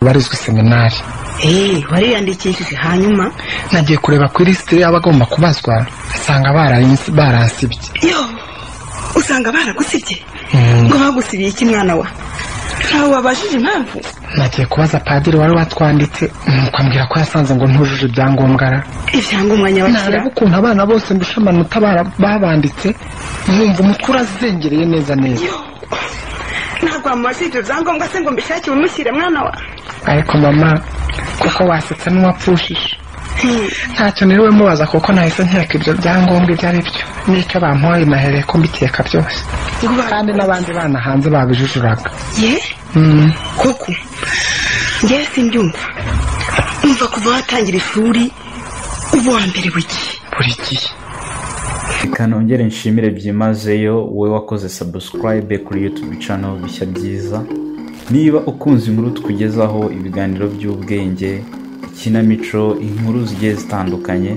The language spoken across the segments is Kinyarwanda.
barizwe seminari eee wariyandikishije hanyuma nagiye kureba ku ilisite y'abagomba kubazwa asanga baransibye yo usanga baragusibye ngo bagusibiye iki mwana wa ntawe wabajije impamvu nagiye kubaza padiri wari watwanditse nuko ambwira ko yasanze ngo ntujuje ibyangombwa ra ibyangombwa nyabakira nareba ukuntu abana bose mbusha amanota bara- babanditse nkumva umutwe urazengereye neza neza yo ntabwo wamubajije ibyangombwa se ngo mbishakire umushyire mwana wa ariko mama kuko wasetse n'uwapfushije ntacyo niriwe mubaza kuko nahise nkeka ibyo byangombwa ibyo ari byo n'icyo bampaye nahereye ko mbikeka byose ngo kandi n'abandi bana hanze babijujuraga ye Mm. koko ngewe simbyumva umva kuva watangira ishuri uba wa mbere w'igihe buri gihe reka nongere nshimire byimazeyo wowe wakoze sabusikarayibe kuri yutubu cano bishya byiza niba ukunze inkuru tukugezaho ibiganiro by'ubwenge ikinamico inkuru zigiye zitandukanye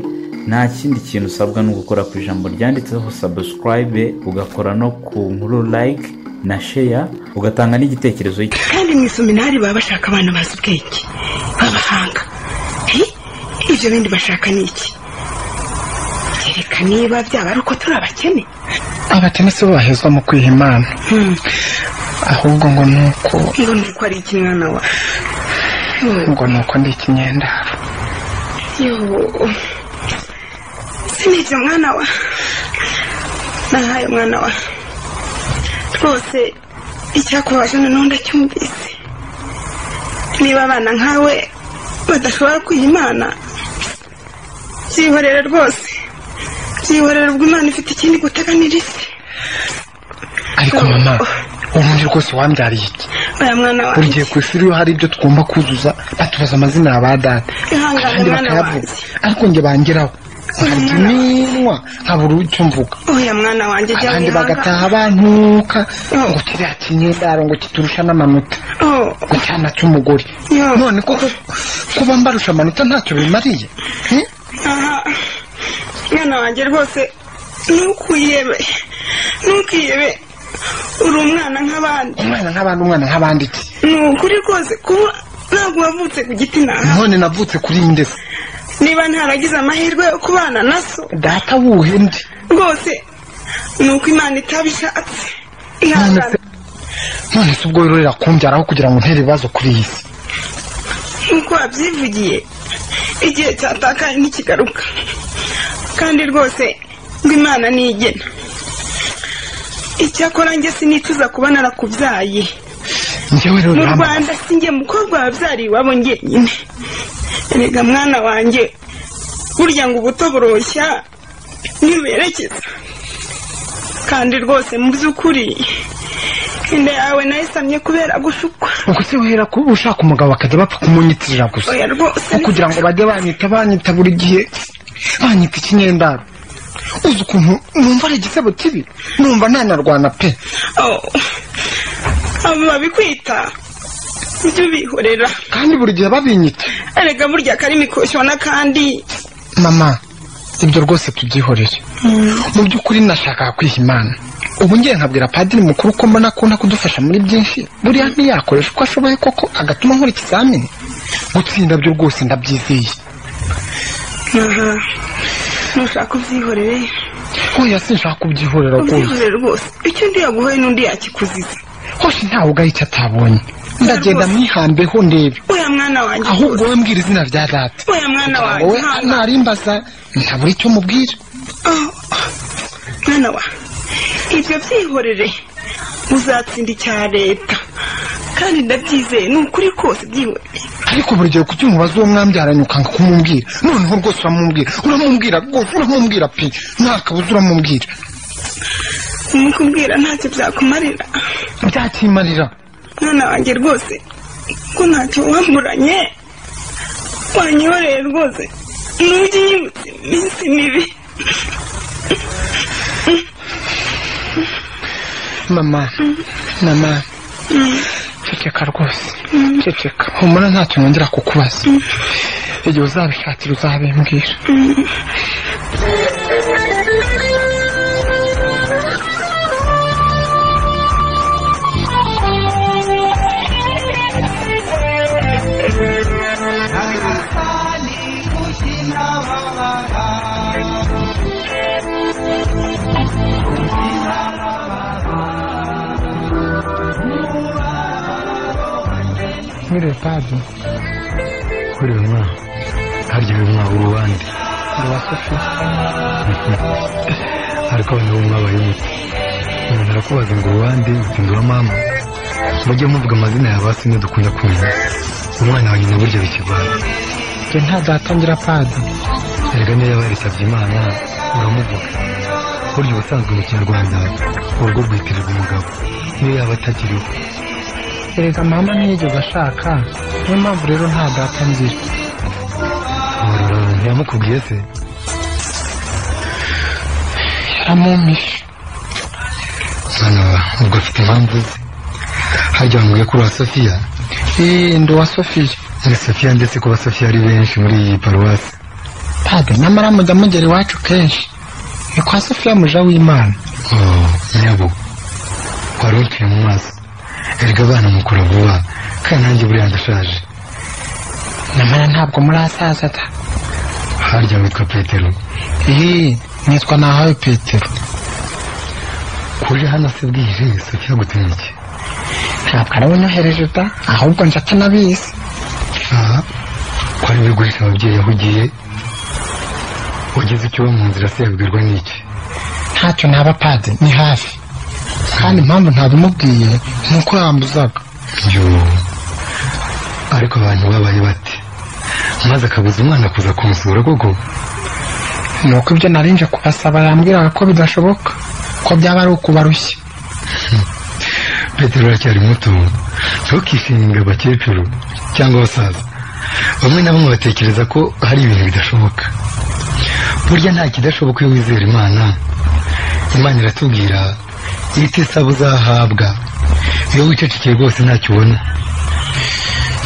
nta kindi kintu usabwa ni ugukora ku ijambo ryanditseho sabusikarayibe ugakora no ku nkuru layike na sheya ugatanga n'igitekerezo kandi mu iseminari baba bashaka abana bazi ubwenge b'abahanga He? ibyo bindi bashaka ni iki reka niba byaba ari uko turi abakene abakene si bo bahezwa mu kwiha imana Hmm, ahubwo ngo ni uko ngo ni uko ari iki mwana wa Hmm, ngo ni uko ndi ikinyendaro yo sinibyo mwana wa nahaye mwana wa rwose icyakubaje noneho ndacyumvise niba abana nkawe badashobora kwiha imana byihorere rwose byihorere ubwo imana ifite ikindi guteganiriza ariko Oh. mama ubundi rwose wambyariye iki oya mwana wa buri gihe ku isi iyo hari ibyo tugomba kuzuza batubaza amazina ya ba data ihangane kandi mwana bakayavuga wanjye ariko njye bangeraho nkabura Mwana wa- iminwa nkabura icyo mvuga oya mwana wanjye jya abandi wihangana bagataha bantuka Oh. ngo kiriya kinyendaro ngo kiturusha n'amanota Oh, ngo cyana cy'umugore yo. none koko kuba mbarusha amanota ntacyo bimariye Hmm? Aha. mwana wanjye rwose ntukiyebe ntukiyebe uri umwana nk'abandi umwana nk'abandi umwana nk'abandi iki ni ukuri rwose kuba ntabwo wavutse ku giti ntaha none navutse kuri iyi ndetse niba ntaragize amahirwe yo kubana na so data wuhe ndi rwose ni uko imana itabishatse none ihangana se none se ubwo wirorera kumbyara aho kugira ngo ntere ibibazo kuri iyi si nk'uko wabyivugiye igihe cyatakaye ntikigaruka kandi rwose ngo imana nigena icyakora njye sinicuza kuba narakubyaye njyewe rero mu urambwira rwanda si njye mukobwa wabyariye iwabo njyenyine erega mwana wanjye burya ngo ubuto buroshya ntibuherekeza kandi rwose mu by'ukuri inda yawe nayisamye kubera gushukwa ubwo se wera kuba ushaka umugabo bakajya bapfa kumunyitirira gusa oya rwose no kugira ngo bajye banyita banyita buri gihe banyita ikinyendaro uzi ukuntu numva ari igisebo kibi numva ntanarwana pe Oh. abo babikwita ujye ubihorera kandi buri gihe babinyita erega burya karimi koshyona kandi mama ibyo rwose tubyihorere mu by'ukuri nashakaga kwiha imana ubu ngiye nkabwira padiri mukuru ko mbona akunda kudufasha muri byinshi buriya ntiyakoresha uko ashoboye koko agatuma nkora ikizamini gutsinda byo rwose ndabyizeye aha nushaka ubyihorere oya sinshaka kubyihorera rwose ubyihorere rwose icyo undi yaguhoye n'undi yakikuziza hose ntawe ugaye icyo atabonye ndagenda mwihambeho ndebe oya mwana wanjye ahubwo rwose. wowe mbwira izina rya data oya mwana kugira ngo wanjye we hano. narimbaza ntabura icyo mubwira Oh, mwana wa ibyo byihorere uzatsinda icya leta kandi ndabyizeye ni ukuri kose byihorere ariko buri gihe kuki umubaza uwo mwambyaranye ukanga kumubwira noneho rwose uramubwira uramubwira rwose uramubwira pe ntakabuza uramubwira kumukubwira ntacyo byakumarira byakimarira mwana wanjye rwose ko ntacyo wamburanye wanyihoreye rwose nujye unyibutsa iminsi mibi mama mama ceceka rwose ceceka humura ntacyo nongera kukubaza igihe uzabishakira uzabimbwira Thank you. muri lepadi kuri uyu mwaka harya uyu mwaka uba uwande uwa sofi ariko abantu bo mwabaye muto umuntu arakubaza ngo uwande uti ndi uwa mama mujye muvuga amazina ya ba sine dukunda kumenya umwana wa nyina burya bikigwana njye ntazatangira padi erega niyo yaba yarisabye imana uramuvuga burya ubusanzwe mu kinyarwanda urugo rwitirirwa umugabo niyo yaba atakiriho erega mama ntiyigeze ashaka niyo mpamvu rero ntazatangira amarura ntiyamukubwiye se yaramumpishe hano ubwo afite impamvu ze harya wambwiye ko uri sofiya eee ndi uwa sofiya ari sofiya ndetse kuba sofiya ari benshi muri iyi paruwasi padi nyamara mujya mugera iwacu kenshi ni kwa sofiya muja w'imana oh nyabo wari utuye mu maso erega abana mukura vuba kandi nanjye buriya ndashaje nyamara ntabwo muri asaza ta harya witwa petero eee nitwa nahawe petero kuri hano se bwije sofiya gutumye iki ntabwo ari unyohereje da ahubwo njye atanabizi aha ko ari gurisha ababyeyi aho ugiye ugeze icyo uba mu nzira se yabwirwa n'iki ntacyo ntaba padi ni hafi kandi impamvu ntabimubwiye ni uko yambuzaga yoo ariko abantu babaye bate maze akabuza umwana kuza kumusura koko ni uko ibyo narinje kubasaba yambwiraga ko bidashoboka ko byaba ari ukubarushya petero aracyari muto ntukishinge abakecuru cyangwa abasaza bamwe na bamwe batekereza ko hari ibintu bidashoboka burya nta kidashoboka iyo wizera imana imana iratubwira iti saba uzahabwa iyo wicecekeye rwose ntacyo ubona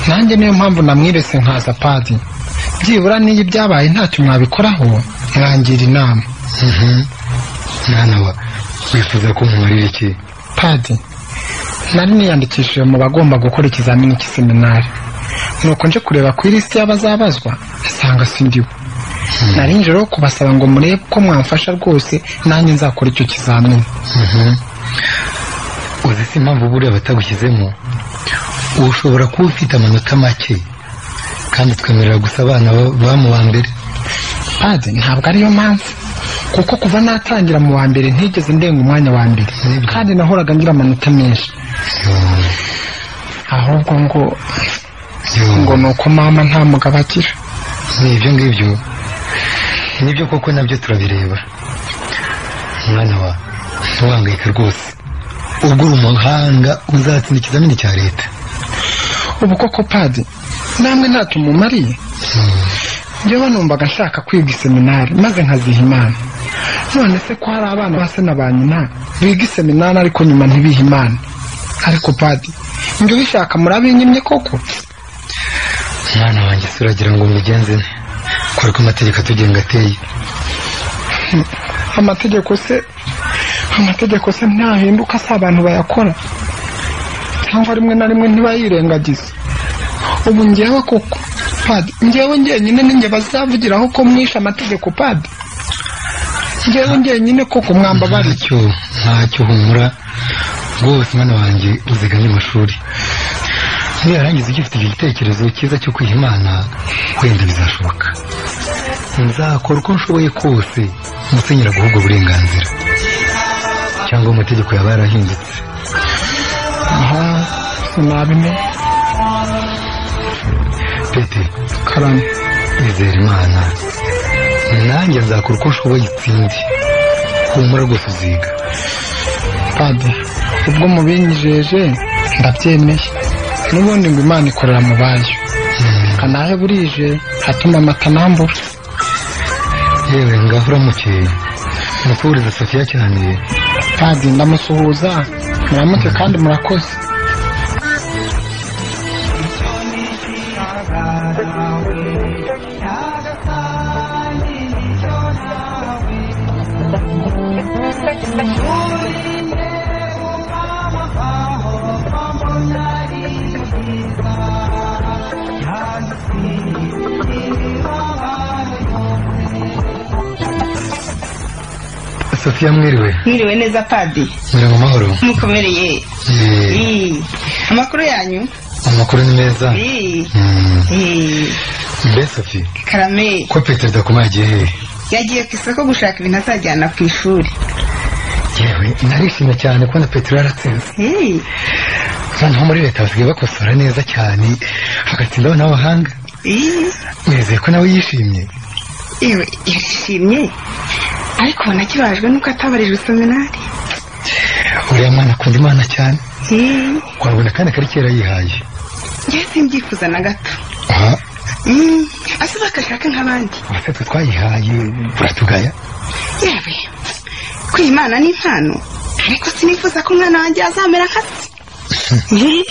nanjye niyo mpamvu namwirese nkaza padi byibura n'iyo ibyabaye ntacyo mwabikoraho mwangira inama Mhm. mwana wa wifuza ko nkumarira iki padi nari niyandikishije mu bagomba gukora ikizamini cy'iseminari nuko nje kureba ku ilisiti y'abazabazwa nsanga sindiwe nari nje rero kubasaba ngo murebe ko mwamfasha rwose nanjye nzakora icyo kizamini Mhm. uzi se impamvu buriya batagushyizemo ushobora kuba ufite amanota make kandi twemerera gusa abana ba- ba mu wa mbere padi ntabwo ariyo mpamvu kuko kuva natangira mu wa mbere ntigeze ndenga umwanya wa mbere Nibyo. kandi nahoraga ngira amanota menshi Yoo, ahubwo ngo yoo. ngo ni uko mama nta mugabo agira ni ibyo ngibyo nibyo koko nabyo turabireba mwana wa ntiwangayike rwose ubwo uri umuhanga uzatsinda ikizamini cya leta ubu koko padi namwe ntacyo mumariye njyewe numvaga nshaka kwiga iseminari maze nkaziha imana none se ko hari abana ba se na ba nyina biga iseminari ariko nyuma ntibiha imana ariko padi njye ubishaka murabinyimye koko mwana wanjye se uragira ngo mbigenze nte kora ko amategeko atugenga ateye amategeko se amategeko se ntahinduka si abantu bayakora cyangwa rimwe na rimwe ntibayirengagize ubu njyewe koko padi njyewe njyenyine ninjye bazavugiraho ko mwishe amategeko padi njyewe njyenyine koko mwambabariye ntacyo ntacyo humura rwose mwana wanjye uziganye amashuri niyarangiza ugifite icyo gitekerezo cyiza cyo kwiha imana wenda bizashoboka nzakora uko nshoboye kose musenyera guha ubwo burenganzira cyangwa amategeko yaba yarahindutse aha sinabimenya pete karame izere imana nanjye nzakora uko nshoboye itsindi humura rwose uziga padi ubwo mubinyijeje ndabyemeye n'ubundi ngo imana ikorera mu bayo kanahe burije hatuma amata nambura yewe ngaho uramutse mukuhuriza sofiya cyane padi ndamusuhuza muramuke kandi murakoze sofiya mwiriwe mwiriwe neza padi Mwiriwe mu mahoro mukomereye Eh, Ii, amakuru yanyu amakuru ni meza Eh, Mm. eh, mbe sofi karame ko petero Dakoma yagiye hehe yagiye ku isoko gushaka ibintu azajyana ku ishuri yewe narishimye cyane kubona petero yaratsinze Eh, noneho muri leta basigaye bakosora neza cyane hagatsindaho n'abahanga eh, wizeye ko nawe yishimye yewe yarishimye ariko nakibajwe nuko atabarijwe iseminari uriya mwana akunda imana cyane Eh, wabona kandi akari kera yihaye njye simbyifuza na gato aha Mm, ase bakashaka nk'abandi ubuse twe twayihaye uratugaya yewe kwiha imana ni impano ariko sinifuza ko umwana wanjye azamera nka se Eh,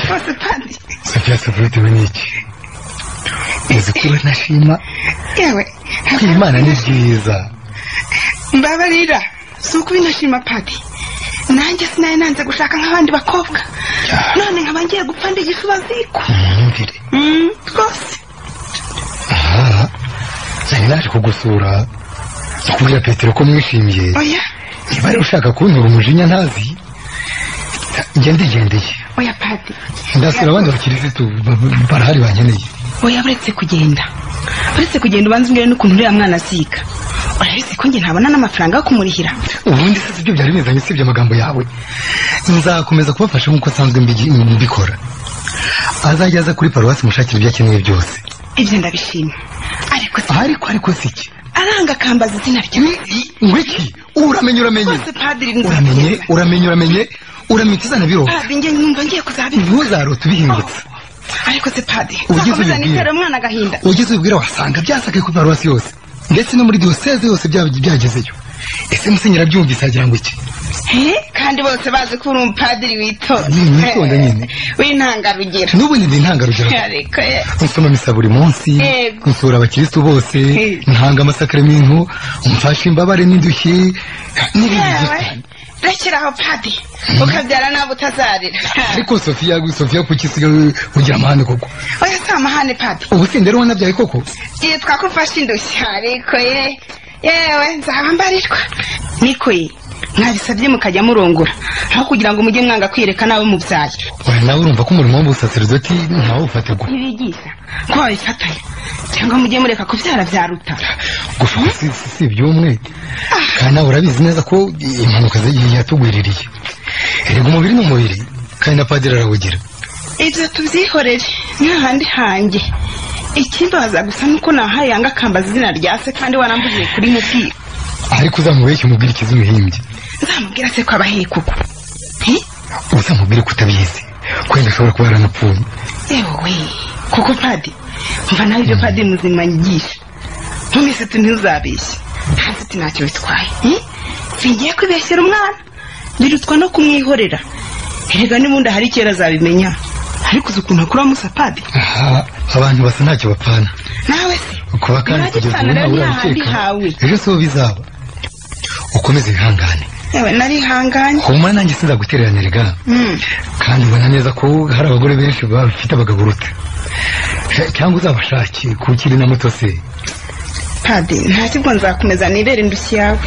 rwose padi sofiya sofi bitewe n'iki uzi ko we ntashima yewe kwiha imana ni byiza mbabarira si ukuba inashima padi nanjye sinari nanze gushaka nk'abandi bakobwa none nkaba ngiye gupfa ndi igisubaziko mwumvire Mm, rwose aha nari naje kugusura kubwira petero ko mwishimiye oya niba rero ushaka kuntura umujinya ntazi njye ndigendeye oya padi ndasura abandi bakirisitu ba- ba- barahari bankeneye oya uretse kugenda uretse kugenda ubanza umbwire n'ukuntu uriya mwana aziga urabizi ko njye ntabona n'amafaranga yo kumurihira ubundi se sibyo byari bizanye usibye amagambo yawe nzakomeza kubafasha nk'uko nsanzwe mbigi- mbikora azajya aza kuri paruwasi mushakira ibyo akeneye byose ibyo ndabishima ariko si ariko ariko si iki aranga akambaza izina ryawe ngwiki uramenye uramenye rwose padiri nzi uramenye uramenye uramenye uramutse uzana biroga padiri njye numva ngiye kuzabivuga ntuzarote ubihingutse ariko se padiri Ugize uzakomeza ubibwira. nitera umwana agahinda ugeze ubwira wasanga byasakaye kuri paruwasi yose ndetse no muri diyoseze yose bya- byagezeyo ese musenyeri abyumvise agira ngo iki He? kandi bose bazi ko uri umupadiri witonda Ni- nitonda nyine. w'intangarugero n'ubundi ndi intangarugero ariko ye nsoma misa buri munsi Yego. nsura abakirisitu bose Eh. ntanga amasakaramentu mfasha imbabare n'indushyi n'ibindi byinshi yewe cyane rekera aho padiri ukabyara nabo utazarira ariko sofiya sofiya kuki usigaye ugira amahane koko oya si amahane padiri ubu si rero wanabyaye koko yitwa ko ufashe indushyi ariko ye yewe nzaba mbarirwa niko ye mwabisabye mukajya murongora aho kugira ngo mujye mwanga kwireka nawe mubyaye Oya, nawe urumva ko umurimo w'ubusaseridoti ntawe ufatirwa ntibigisha ko babifatanya cyangwa mujye mureka kubyara byaruta gushaka si si- si iby'umwe kandi nawe urabizi neza ko impanuka zi- yatugwiririye erega umubiri ni umubiri kandi na padiri arawugira ibyo tubyihorere n'ahandi hanjye ikimbaza gusa nuko nahaye yanga akambaza izina rya se kandi warambugiye kuri mubwira ariko uzamubeshye umubwire ikizi umuhimbye nzamubwira se ko abahiye kuko uzamubwire ko utabizi kwenda ashobora kuba yaranapfuye yewe kuko padi mva nawe ibyo padi muzima nyigisha ntumese tu ntuzabeshye nta nshuti ntacyo bitwaye eh? ngiye kwibeshyera umwana birutwa no kumwihorera erega n'ubundi ahari kera azabimenya ariko uzi ukuntu akura musa padi aha abantu basa ntacyo bapfana nawe se kuba kandi Nta kugeza ubu gipfana ntawe rero nta urabikeka hawe. ejo si ho bizaba ukomeze wihangane yewe narihanganye humura nanjye sinzagutereranira ga Mm. kandi ubona neza ko hari abagore benshi bafite abagabo uruta cyangwa uzabashake kuko iri na muto se padi nta kibwo nzakomeza nibere indushyi yawe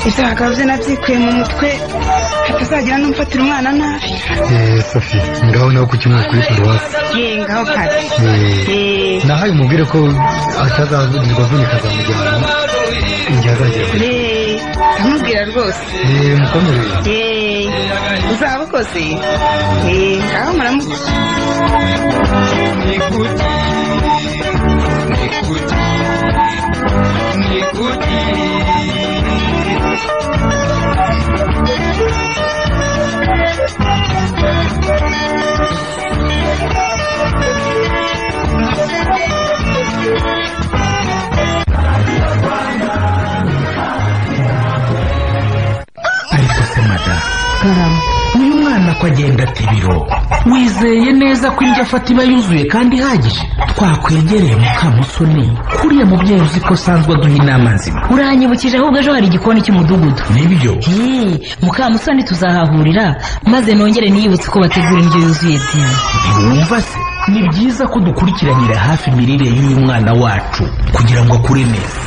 ibyo hagabo bye nabyikuye mu mutwe hatazagira n'umfatira umwana nabi Eh, sofi ngaho nawe kuki umwe kuri paruwasi yengaho padi Eh, Eh, nahaye umubwire ko atazavunika avunika azamujyana igihe azagera eh, ndamubwira rwose Eh, mukomereye Eh, uzaba ukoze Eh, ngaho muramuka ariko se mada uyu mwana ko agenda ata ibiro wizeye neza ko indyo afata iba yuzuye kandi ihagije twakwegereye mukamusoni kuriya mubyeyi uzi ko asanzwe aduha inama nzima uranyibukije ahubwo ejo hari igikoni cy'umudugudu nibyo Hey, mukamusoni tuzahahurira maze nongere niyibutse ko bategura indyo yuzuye byiza ntiwumva se ni byiza ko dukurikiranira hafi imirire y'uyu mwana wacu kugira ngo akure neza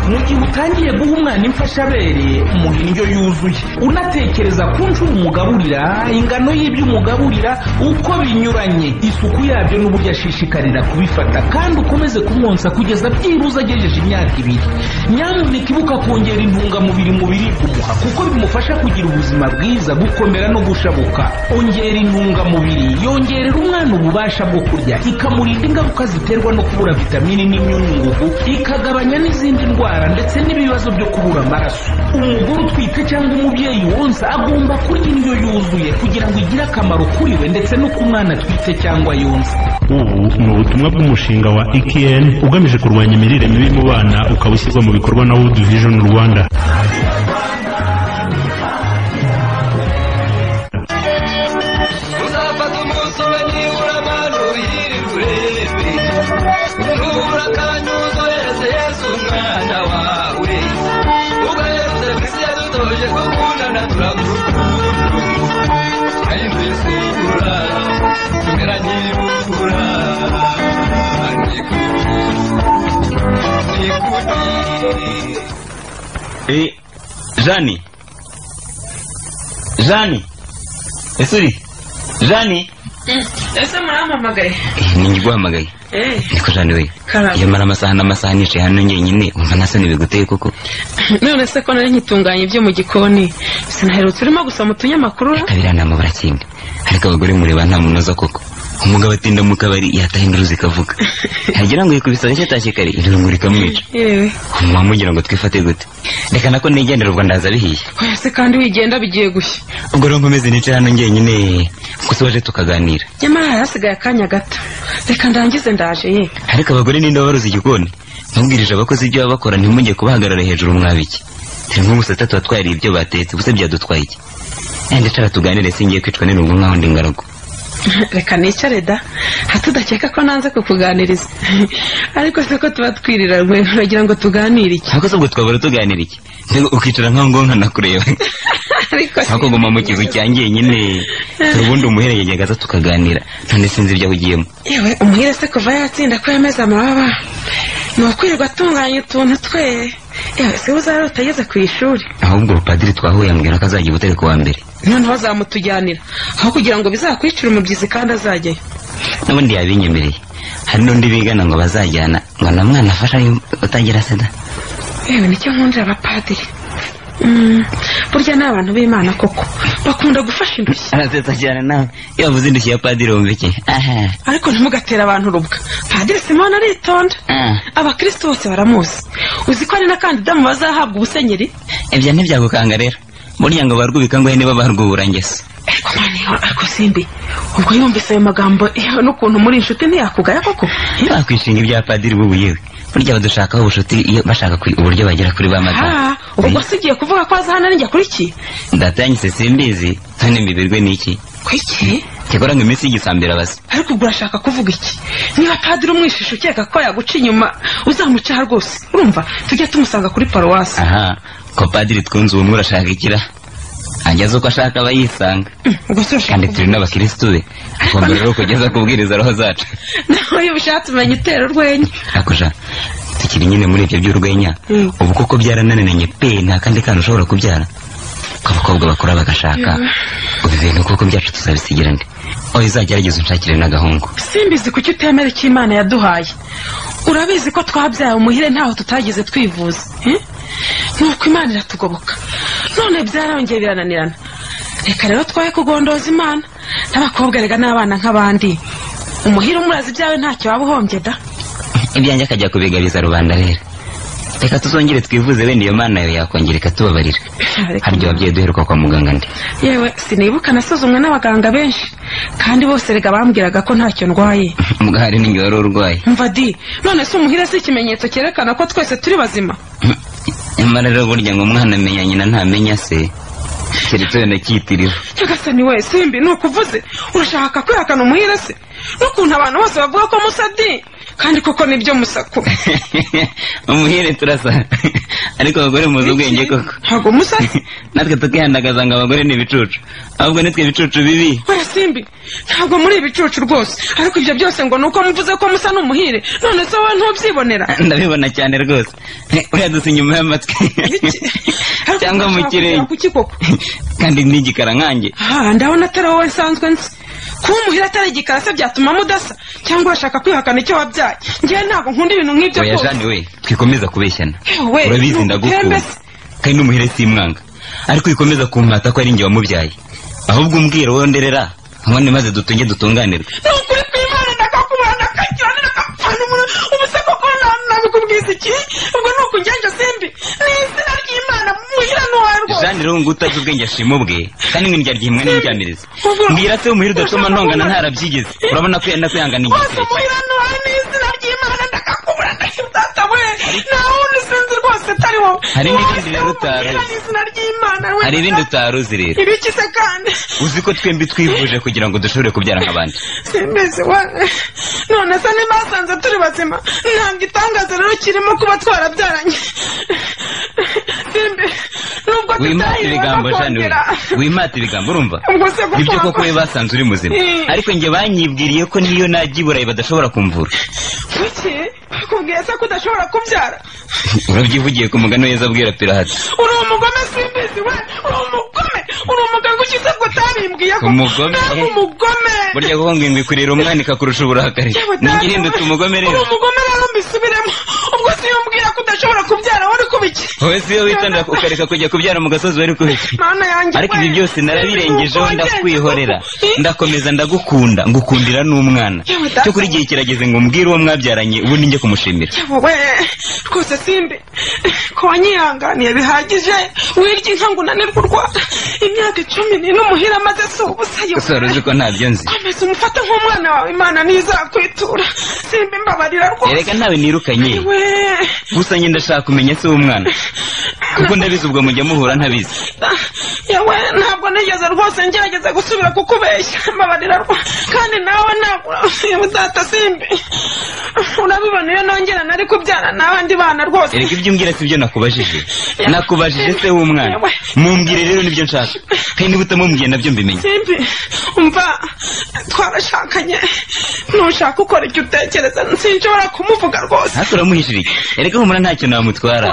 mu gihe utangiye guha umwana imfashabere umuha indyo yuzuye unatekereza ku nshuro umugaburira ingano y'ibyo umugaburira uko binyuranye isuku yabyo n'uburyo ashishikarira kubifata kandi ukomeze kumwonsa kugeza byibuze agejeje imyaka ibiri nyamuneka ibuka kongera intungamubiri mu biribwa umuha kuko bimufasha kugira ubuzima bwiza gukomera no gushabuka ongera intungamubiri yongerera umwana ububasha bwo kurya ikamurinda ingaruka ziterwa no kubura vitamini n'imyunyu ngugu ikagabanya n'izindi ndwara ndetse n'ibibazo byo kubura amaraso umugore utwite cyangwa umubyeyi wonsa agomba kurya indyo yuzuye kugira ngo igire akamaro kuri we ndetse no ku mwana atwite cyangwa yonsa ubu ni ubutumwa bw'umushinga wa ekn ugamije kurwanya imirire mibi mu bana ukaba ushyirwa mu bikorwa na world vision rwanda uzafata umunsi umwe nibura abantu uyirirwe urebe nubura kandi uzohereze yesu umwana wawe ugahereze ku isi yadutoje gukundana turagukunda twahinduye isura tumeranye ubura Eh, Jani. Jani. Ese uri? Jani. ese murampamagaye Ni njye guhamagaye. Eh, Niko Jani we. Karame. Iyo mara amasaha n'amasaha nicaye hano njyenyine umva nasa ntibiguteye koko. none se ko nari nkitunganya ibyo mu gikoni sinaherutse urimo gusoma utunyamakuru Kabira nta mabara cyenda. Ariko abagore mureba nta munoza koko. Umugabo atinda mu kabari yataha induruzi ikavuga. Yagira ngo yikubise nicyo atashye kare irungu rikamwica. yewe Mwamugira ngo twifate gute. Reka nako nigendera ubwo ndaza bihiye. oya se kandi wigenda bigiye gushya Ubwo rero nkomeze nicaye hano njyenyine gusa waje tukaganira. nyamara hari hasigaye akanya gato reka ndangize ndaje ye ariko abagore ninde babaruza igikoni mubwirije abakozi ibyo baba bakora ntimujye kubahagarara hejuru mwabiki turi nko gusa tuba twariye ibyo batetse gusa byadutwaye iki enda cara tuganire singiye kwicwa n'irungu nkaho ndi ngaragu reka nicare da hatudakeka ko nanze kukuganiriza ariko si ko tuba twiriranywe uragira ngo tuganire iki ariko se ubwo twabura tuganira iki mbega ukicara nkaho ngo nkanakureba ariko si- ariko nguma mu kizu cyangiye nyine turi ubundi umuhererekanya aza tukaganira none sinzi ibyo ahugiyemo yewe umuhire se kuva yatsinda ko yameze amababa ni ukwirirwa atunganya utuntu twe yewe si we uzarota ageze ku ishuri ahubwo padiri twahuye ambwira ko azajya i butare ku wa mbere noneho azamutujyanira aho kugira ngo bizakwicire umubyizi kandi azajyayo n'ubundi yabinyemereye hari n'undi bigana ngo bazajyana ngo na mwana afasha utagira sida yewe nicyo nkundira abapadiri Mm, burya ni abantu b'imana koko bakunda gufasha indushyi arasetsa cyane nawe iyo wavuze indushyi ya padiri wumva iki aha ariko ntimugatere abantu urubwa padiri simoni aritonda ah. abakristo bose baramuzi uzi ko ari na kandida mu bazahabwa ubusenyeri ibyo ntibyagukanga rero burya ngo barwubika ngo niba barwubura ngese ariko mwana iyo ariko simbi ubwo yumvise ayo magambo yewe n'ukuntu muri inshuti ntiyakugaya koko ntibakwishinga ibya padiri bubu yewe burya badushakaho ubucuti iyo bashaka ku- uburyo bagera kuri ba madara Ah, ubwo se ugiye kuvuga ko aza hano arinjya kuri iki data yanyise simbizi none mbibirwe n'iki kuri iki cyakora ngo iminsi y'igisambira basi ariko ubwo urashaka kuvuga iki niba padiri umwishisha ukeka ko yaguca inyuma uzamucaha rwose urumva tujye tumusanga kuri paruwasi aha ko padiri twunze ubumwe urashaka ikira ageze uko ashaka aba yisanga ubwo se urashaka kandi turi n'abakirisitu be agomba rero kugeza kubwiriza roho zacu nawe iyo ubishatse umenya utera urwenya akuja tukiri nyine muri ibyo by'urwenya Mm. ubu koko byarananiranye pe nta kandi kantu ushobora kubyara ko abakobwa bakora bagashaka ubu bintu koko byacu tuzabisigira nde oya uzagerageze unshakire n'agahungu simbizi kuki utemera icyo imana yaduhaye urabizi ko twabyaye umuhire ntaho tutagize twivuza eh? nuko imana iratugoboka none byarongeye birananirana reka rero twoye kugondoza imana n'abakobwa rega n'abana nk'abandi umuhire umwe urazi ibyawe ntacyo waba uhombye da ibyanjye akajya kubigabiza rubanda rero reka tuzongere twivuze wenda iyo mana yawe yakongera ikatubabarira Reka. harya wabyeyi duheruka kwa muganga nde yewe sinibuka nasuzumwe n'abaganga benshi kandi bose rega bambwiraga ko ntacyo ndwaye mbwa hari n'ingihe wari urwaye mva di none si umuhire si ikimenyetso cyerekana ko twese turi bazima nyamara rero burya ngo umwana amenya nyina ntamenya se keretse wenda cyitiriwe nyagasani we simbi ni ukuvuze urashaka kwihakana umuhire se n'ukuntu abantu bose bavuga ko musadi kandi koko nibyo musaku umuhere turasa ariko abagore muzi ubwenge koko ntabwo musa natwe tukihandagaza ngo abagore ni ibicucu ahubwo nitwe ibicucu bibi warasimbi ntabwo muri ibicucu rwose ariko ibyo byose ngo ni uko muvuze ko musa ni umuhire none se wowe ntubyibonera ndabibona cyane rwose uriya dusa inyuma y'amatwi cyangwa mu kirenge kuki koko kandi ni igikara nkanjye aha ndabona atari wowe nsanzwe nzi kuba umuhira atari igikara se byatuma mudasa cyangwa washaka kwihakana icyo wabyaye ngewe ntabwo nkunda ibintu nk'ibyo oya jani we twikomeza kubeshyana Ewe, urabizi ni ndagukunda ubutembesi. kandi n'umuhire si imwanga ariko wikomeza kumwata ko ari njye wamubyaye ahubwo umbwira wowe nderera nkone maze dutunge dutunganirwe ni ukuri kw'imana ndakakubona ndakagira ndakapfana umuntu ubuse koko na- nabikubwiza iki ubwo ni ukugenja simbi ni izina ry'imana muhira ni uwawe rwose jani rero ngo utazi ubwenge ashima ubwe kandi nk'indyarya imwe n'indyamirizi Ubwo- mbwira se umuhire udatuma ntongana ntarabyigeze urabona ko yenda kwihangana igihe rwose kirekire muhira ni uwawe ni izina ry'imana ndakakubona ndakidata we nta wundi sinzi rwose atari wowe Hari n'ibindi Wowe se rero utaruzi. umuhira ni izina ry'imana we hari ibindi utaruzi rero ibiki se kandi uzi ko twembi twivuje kugira ngo dushobore kubyara nk'abandi simbese wa none se niba hasanze turi bazima ntabwo itangazo rero kirimo kuba twarabyaranye simbe nubwo wimata ibigambo jani we kongera wimata ibigambo urumva ubwo se nibyo gukorwa koko we basanze uri muzima Eh. ariko njye banyibwiriye ko niyo najya i burayi badashobora kumvura kuki bakubwiye se ko udashobora kubyara urabyivugiye ku mugani weza abwira pirahati uri umugome simbese we uri umugome uri umugabo ukize ko utabimbwiye ko Umugome? ntabwo umugome burya kuko ngo ingwe kurera umwana ikakurusha uburakari Yewe ninjye data, ihindutse umugome uri rero umugome rero mbisubiremo ubwo se iyo umbwira ko udashobora kubyara wowe uri kubiki wowe siyo witondera ukareka kujya kubyara mu gasozi wari kubeshya mana yanjye ariko we, ibi byose narabirengejeho simbese uko ndakwihorera wagenze koko. ndakomeza ndagukunda ngukundira n'umwana Yewe data. cyo kuri igihe kirageze ngo mbwire uwo mwabyaranye ubundi njye kumushimira we rwose simbi ko wanyihanganiye bihagije wirya inka ngo unanirwe urwara imyaka icumi ni n'umuhira amaze si ubusa gusa wari uzi ko ntabyo nzi komeza umufate nk'umwana wawe imana ntizakwitura simbi mbabarira rwose erega ntawe nirukanye we gusa njye ndashaka kumenya se w'umwana kuko ndabizi ubwo mujya muhura ntabizi yewe ntabwo nigeze rwose ngerageza gusubira kukubeshya mbabarira rwose kandi nawe ntabwo yewe data simbi urabibona iyo nongera nari kubyara n'abandi bana rwose erega ibyo umbwira si byo nakubajije nakubajije se w'umwana mumbwire rero nibyo nshaka kandi niba utamubwiye nabyo mbimenye simbi umva twarashakanye ntushaka ukora icyo utekereza sinshobora kumuvuga rwose hasi uramuhishira iki erega humura ntacyo namutwara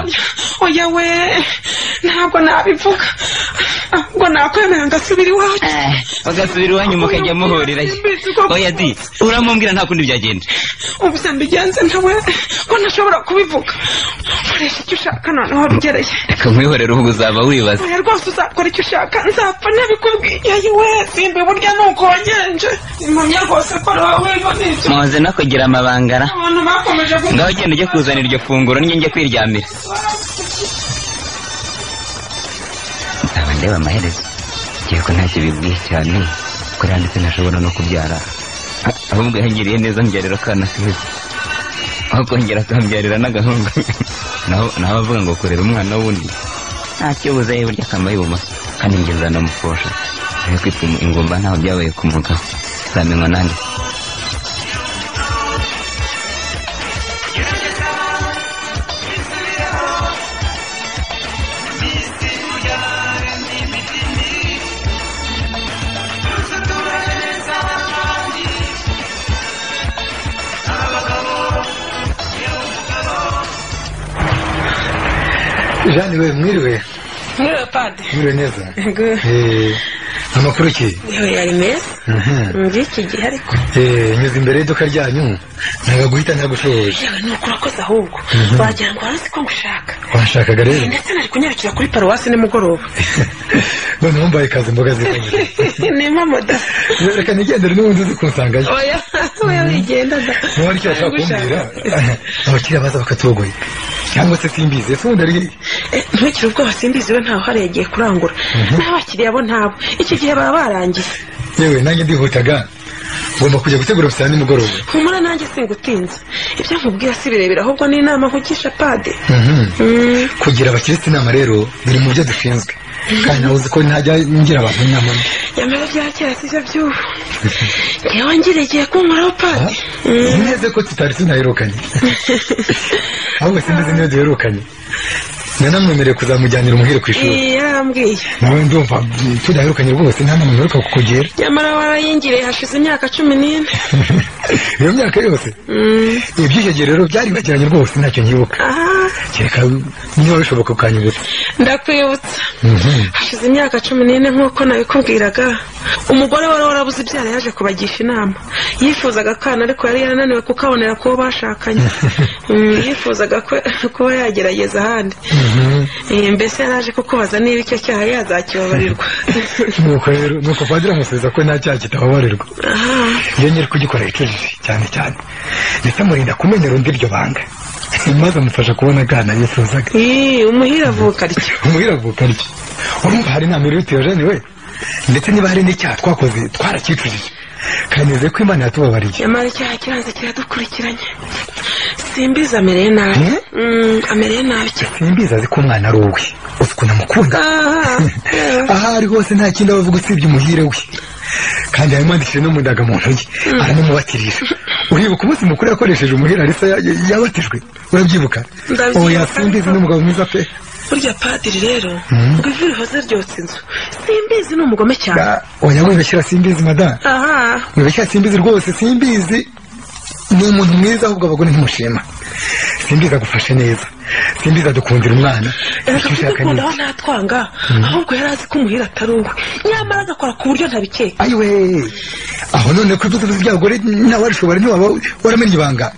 oya we ntabwo nabivuga ahubwo nakwemera ngasubira iwacu bagasubira iwanyu mukajya muhurirayo oya di uramumbwira nta kundi byagenda ubu se mbigenze ntawe ko ntashobora kubivuga koresha icyo ushaka noneho rugereye reka nkwihorere ubu uzaba wibaza oya rwose uzakora icyo ushaka nzapfa nabikubwiye yewe simbi burya ni uko wagenje impamya rwose ko nawe wiboneye muhoze no kugira amabangara abantu bakomeje ngaho genda ujye kuzanira iryo funguro njye njye kwiryamira aba ndeba amaherezo ngiye ko ntacyo bibwiye cyane ko yanditse ntashobora no kubyara Ah, ahubwo yangiriye neza mbyarira akana keza aho kongera akambyarira n'agahungu naho naho avuga ngo kurera umwana wundi ntacyo buza yewe burya akambaye ibumoso kandi njye nzanamufosha aho kwitwa ingumba ntaho byabaye kumugaho zamenywa nanjye jani we mwiriwe nk'iyo padi mwiriwe neza Eh, amakuru ki yewe yari meza Mhm. muri iki gihe ariko Eh, nyuze imbere y'iduka ryanyu ntabwo guhita ntagushobora yewe ni ukurakoze ahubwo wagira ngo wari uzi ko ngushaka washakaga Eh, rero ndetse nari kunyarukira kuri paruwasi nimugoroba noneho mbaye kazi imboga zitanye nima moda reka nigendere n'ubundi uzi kunsangayo oya oya wigenda da niba aricyo bashaka kumbwira abakiriya baza bakatugoye cyangwa se simbizi ese ubundi ari Eh, ntukire ubwoba simbizi we ntawe uhari yagiye kurangura n'abakiriya bo ntabo iki gihe baba barangiye yewe nanjye ndihutaga ngomba kujya gutegura bisa nimugoroba humura nanjye singutinza ibyo nkubwiye sibirebera ahubwo ni inama nkugisha pade Mhm. kugira abakirisitu inama rero biri mu byo dushinzwe kandi nawe uzi ko ntajya ngira abantu inama mbi yamara bya kera sibyo by'ubu yewe ngira igihe kunkoraho pade Uzi neza ko tutari tunaherukanye ahubwo simbizi niyo duherukanye nanamwemereye kuzamujyanira umuhire ku ishuri yarambwiye nawe ndumva mm, tudaherukanye rwose nta nama mperuka kukugira nyamara warayingiriye hashize imyaka cumi n'ine iyo myaka yose Mm. iby'icyo gihe rero byari bibagiranye rwose ntacyo nyibuka kereka niba bishoboka ukanyibutsa ndakwibutsa Mhm. hashize imyaka cumi n'ine nk'uko nabikubwiraga umugore wari warabuze ibyara yaje kubagisha inama yifuzaga akana ariko yari yananiwe kukabonera kuwo bashakanye Mm, yifuzaga ko- kuba yagerageza ahandi Eh, mbese yari aje kukubaza niba icyo cyaha yazakibabarirwa nuko rero nuko padiri amusubiza ko nta cyaha kitababarirwa Aha. yongere kugikora kenshi cyane cyane ndetse amurinda kumenyera undi iryo banga maze amufasha kubona akana yifuzaga umuhira avuka atyo umuhira avuka atyo urumva hari inama iri butuyojene we ndetse niba hari n'icyaha twakoze twarakicujije kandi nizeye ko imana yatubabariye nyamara icyaha kiranze kiradukurikiranye simbizi amereye nabi Mm, amereye nabi cyane simbizi azi ko umwana ari uwe uzi ukuntu amukunda aho ari hose nta kindi aba avuga usibye umuhire we kandi yamwandikishije n'umudaga mu ntoki aranumubatirira uribuka umunsi mukuru yakoresheje umuhira arisa ya- ya- yabatijwe urabyibuka Ndabyibuka. oya simbizi n'umugabo mwiza pe burya padiri rero Mm. ngo ivi rihoze ryotsa inzu simbizi ni umugome cyane oya wibeshyira simbizi madame aha wibeshyira simbizi rwose simbizi ni umuntu mwiza ahubwo abagore ntimushima simbizi agufashe neza simbizi adukundira umwana erega Icyo ushaka ni kudukundaho iki? ntatwanga Mm. ahubwo yari azi ko umuhira atari uwe nyamara agakora ku buryo ntabikeka ayiwe aho none ko ibyo tuvuze iby'abagore nawe arishobora ntiwaba waramenye ibanga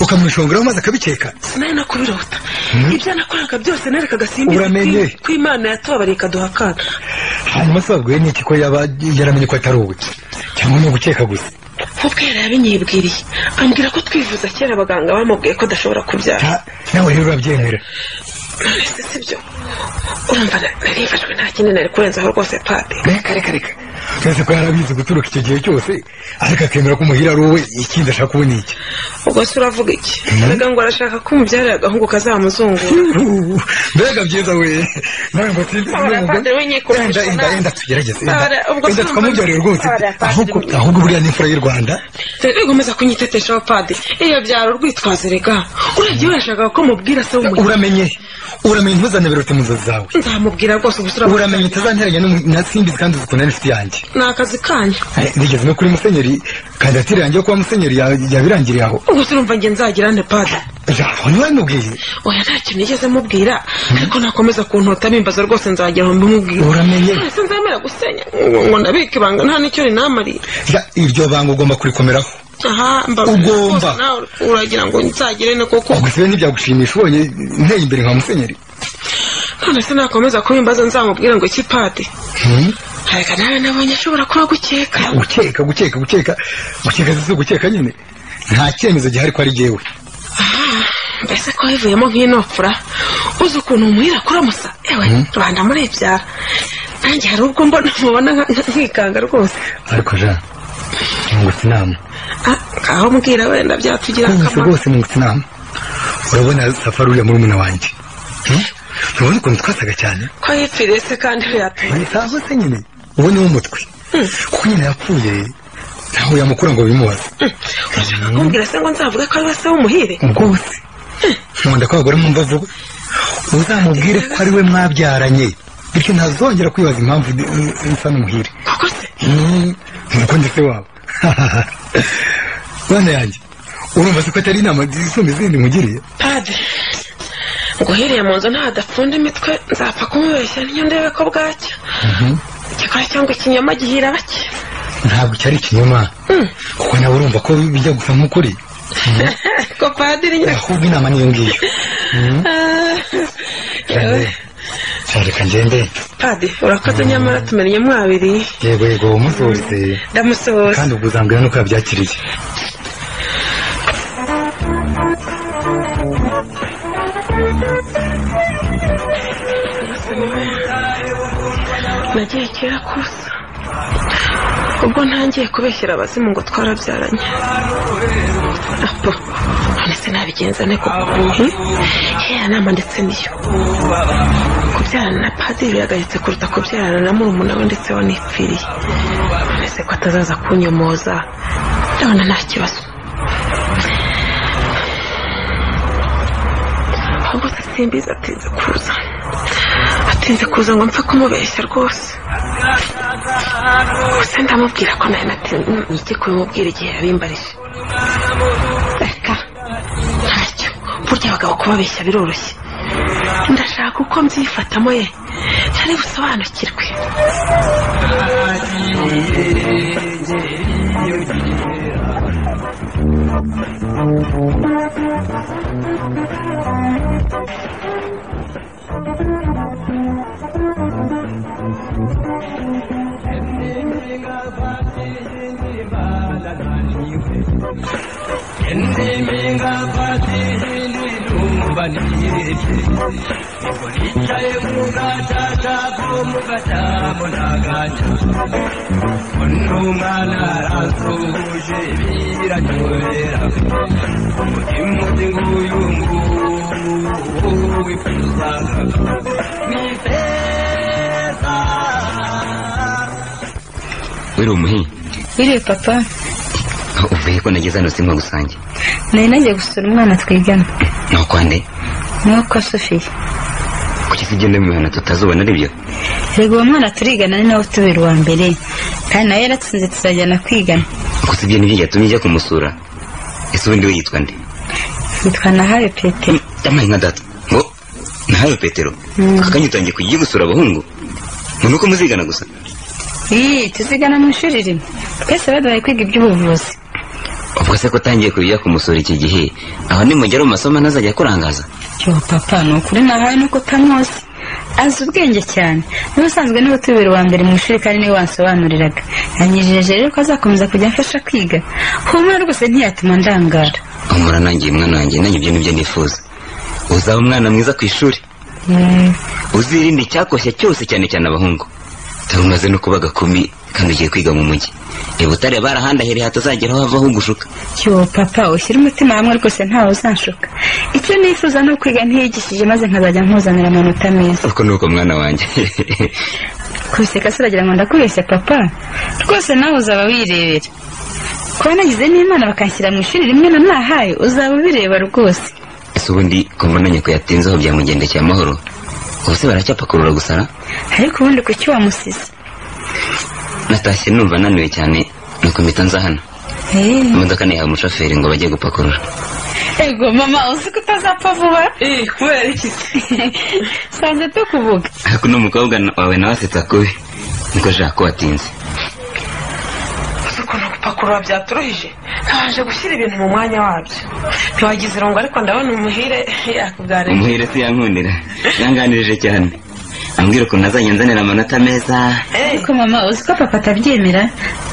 ukamushongeraho maze akabikeka sinari no kubirota Mm. ibyo nakoraga byose nerekaga simbizi Uramenye. kwi- ko imana yatubabariye ikaduha akana hanyuma se wabwiwe n'iki ko yaba yaramenye ko atari uwe cyangwa ni ugukeka gusa nk'ubwo yari yabinyibwiriye ambwira ko twivuza kera abaganga bamubwiye ko adashobora kubyara nawe rero urabyemera mbese sibyo urumva na- nari yifashwe nta kindi nari kurenzaho rwose pade reka reka reka twese ko yarabizi guturuka icyo gihe cyose ariko akemera ko umuhira ari uwe ikindi ashaka ubu ni iki ubwo se uravuga iki erega ngo arashaka ko umubyarira agahungu kazamuzungura mbega byiza we nawe ngo simbizi Ora, n'umugabo padiri, we nyikora Enda, umuco enda, nawe. enda tugerageze Ora, ubwo enda se twamubyarire urumva- rwose Ora, padiri, ahubwo we- ahubwo buriya ni imfura y'u rwanda rero ukomeza kunyitetesha padiri iyo byaro urwitwazo rega urebye we yashakaga ko mubwira se w'umugore uramenye uramenye ntuzanaberute mu nzozi zawe nzamubwira rwose ubu uramenye utazanteranya n'umu- na simbizi kandi uzikunda n'inshuti yanjye ni akazi kanyu Eh, nigeze no kuri musenyeri kandidatire yanjye yo kuba musenyeri ya- yabirangiriye aho ubwo se urumva njye nzagira nde padiri aho ntiwabimubwiye oya nta kintu nigeze mubwira ariko nakomeza kuntota bimbaza rwose nzagira aho mbimubwira Uramenye. ese nzemera gusenya ngo ngo ndabike ibanga nta n'icyo rinamariye Ya, iryo banga ugomba kurikomeraho aha mbabwira Ugomba. rwose nawe uragira ngo nzagire ne kuko ubwo sibe ntibyagushimisha ubonye nteye imbere nka musenyeri none se nakomeza kubimbaza nzamubwira ngo iki padiri Hmm? reka nawe nabonye ashobora kuba agukeka gukeka gukeka gukeka gukeka si ugukeka nyine nta cyemezo gihari ko ari jyewe mbese ko wivuyemo nk'inopfura uzi ukuntu umuhira akuramusa ewe rubanda murebyara nanjye hari ubwo mbona mubona nka- nka- nkikanga rwose ariko jean nungutse inama Ah, ngaho mbwira wenda byatugira rwose akamaro rwose nungutse inama urabona safari uriya murumuna wanjye Hmm? urabona ukuntu twasaga cyane ko yipfiriye se kandi we yatuye ntabwo se nyine uwo ni umutwe kuko nyine yapfuye ntaho yamukura ngo bimubaze kumbwira se ngo nzavuge ko ari we se w'umuhire rwose nkunda ko abagore mwumva vuba uzamubwire ko ari we mwabyaranye bityo ntazongera kwibaza impamvu ndi- ndi- nsa n'umuhire koko se Hmm, nuko ndetse wabo bana yanjye urumva se ko atari inama zisumba izindi mugiriye padiri nguhiriye mu nzu nta adapfunda imitwe nzapfa kumubeshya niyo ndebe ko bwacya igikora cyangwa ikinyoma gihira bake ntabwo cyari ikinyoma kuko nawe urumva ko bijya gusa nk'ukuri ko padiri nyine ahubwo inama niyo ngiyo Ah, yewe. cyareka ngende padiri urakoze nyamara tumenye mwabiri yego yego umunsi wose ndamusohoza kandi ubwo uzambwira nuko yabyakiriye nagiye kera kusa ubwo ntangiye kubeshyira abazimu ngo twarabyaranye apo ndetse nabigenza nte koko hmm? yewe nama ndetse niyo kubyarana na padiri biragayitse kuruta kubyarana na murumuna we ndetse wanipfiriye mbese ko atazaza kunyomoza ndabona nta kibazo ahubwo se simbizi atinze kuza atinze kuza ngo mpfe kumubeshya rwose gusa ndamubwira ko nari natinze iki kubimubwira igihe yabimbarije reka ntacyo burya abagabo kubabeshya biroroshye ndashaka uko mbyifatamo ye ntari busobanukirwe wiri umuhinyi biriwe papa uvuye ko nageze hano simba gusange nari nagiye gusura umwana twigana ni ukwande nuko sofiya kuki tugenda mu mihana tutazubona ari byo rego uwo mwana turigana ni nawe utubera uwa mbere kandi nawe yaratsinze tuzajyana kwigana gusa ibyo nibyo byatumye njya kumusura ese ubundi we yitwa nde yitwa nahawe petero yamaye nka data ngo nahawe petero aka kanya utangiye kujya gusura abahungu ngo ni uko muzigana gusa ii tuzigana mu ishuri rimwe twese baduhaye kwiga iby'ubuvuzi ubwo se ko utangiye kujya kumusura iki gihe aho nimugera mu masomo ntazajya akurangaza yo papa ni ukuri nahawe nuko utamuzi azi ubwenge cyane n'ubusanzwe niba tubera uwa mbere mu ishuri kandi niwe wansobanuriraga yanyijeje rero ko azakomeza kujya amfasha kwiga humura rwose ntiyatuma ndangara humura nangiye mwana wanjye nanjye ibyo nibyo nifuza uzaba umwana mwiza ku ishuri Mm, uzirinde icyakoshya cyose cyane cyane abahungu dore umaze no kuba gakumi kandi ugiye kwiga mu mujyi i butare barahandahereye hatazagera havaho ugushuka yo papa ushyire umutima hamwe rwose ntawe uzanshuka icyo nifuza ni ukwiga ntiyigishije maze nkazajya nkuzanira amanota meza uko ni uko mwana wanjye kubiseka se uragira ngo ndakubeshya papa rwose nawe uzaba wirebera kuba nagize n'imana bakanshyira mu ishuri rimwe na nahaye uzaba ubireba rwose ese ubundi ko mbona nyoko yatinzeho byamugendekeye amahoro ubu se baracyapakurura gusara ariko ubundi kuki wamusize natashye numva ananiwe cyane nuko mpita nza hano Eh, imodoka nihaye umushoferi ngo bajye gupakurura ego mama uzi ko utazapfa vuba eh kubera iki sanze tukuvuga ariko uno mukobwa na- wawe nawe asetsa kubi niko jaka ko watinze uzi ukuntu gupakurura byaturuhije ntabanje gushyira ibintu mu mwanya wabyo ntiwagize irungu ariko ndabona umuhire yakuganira umuhire se yankundira yanganirije cyane ambwira ukuntu azajya nzanira amanota meza ariko mama uzi ko papa atabyemera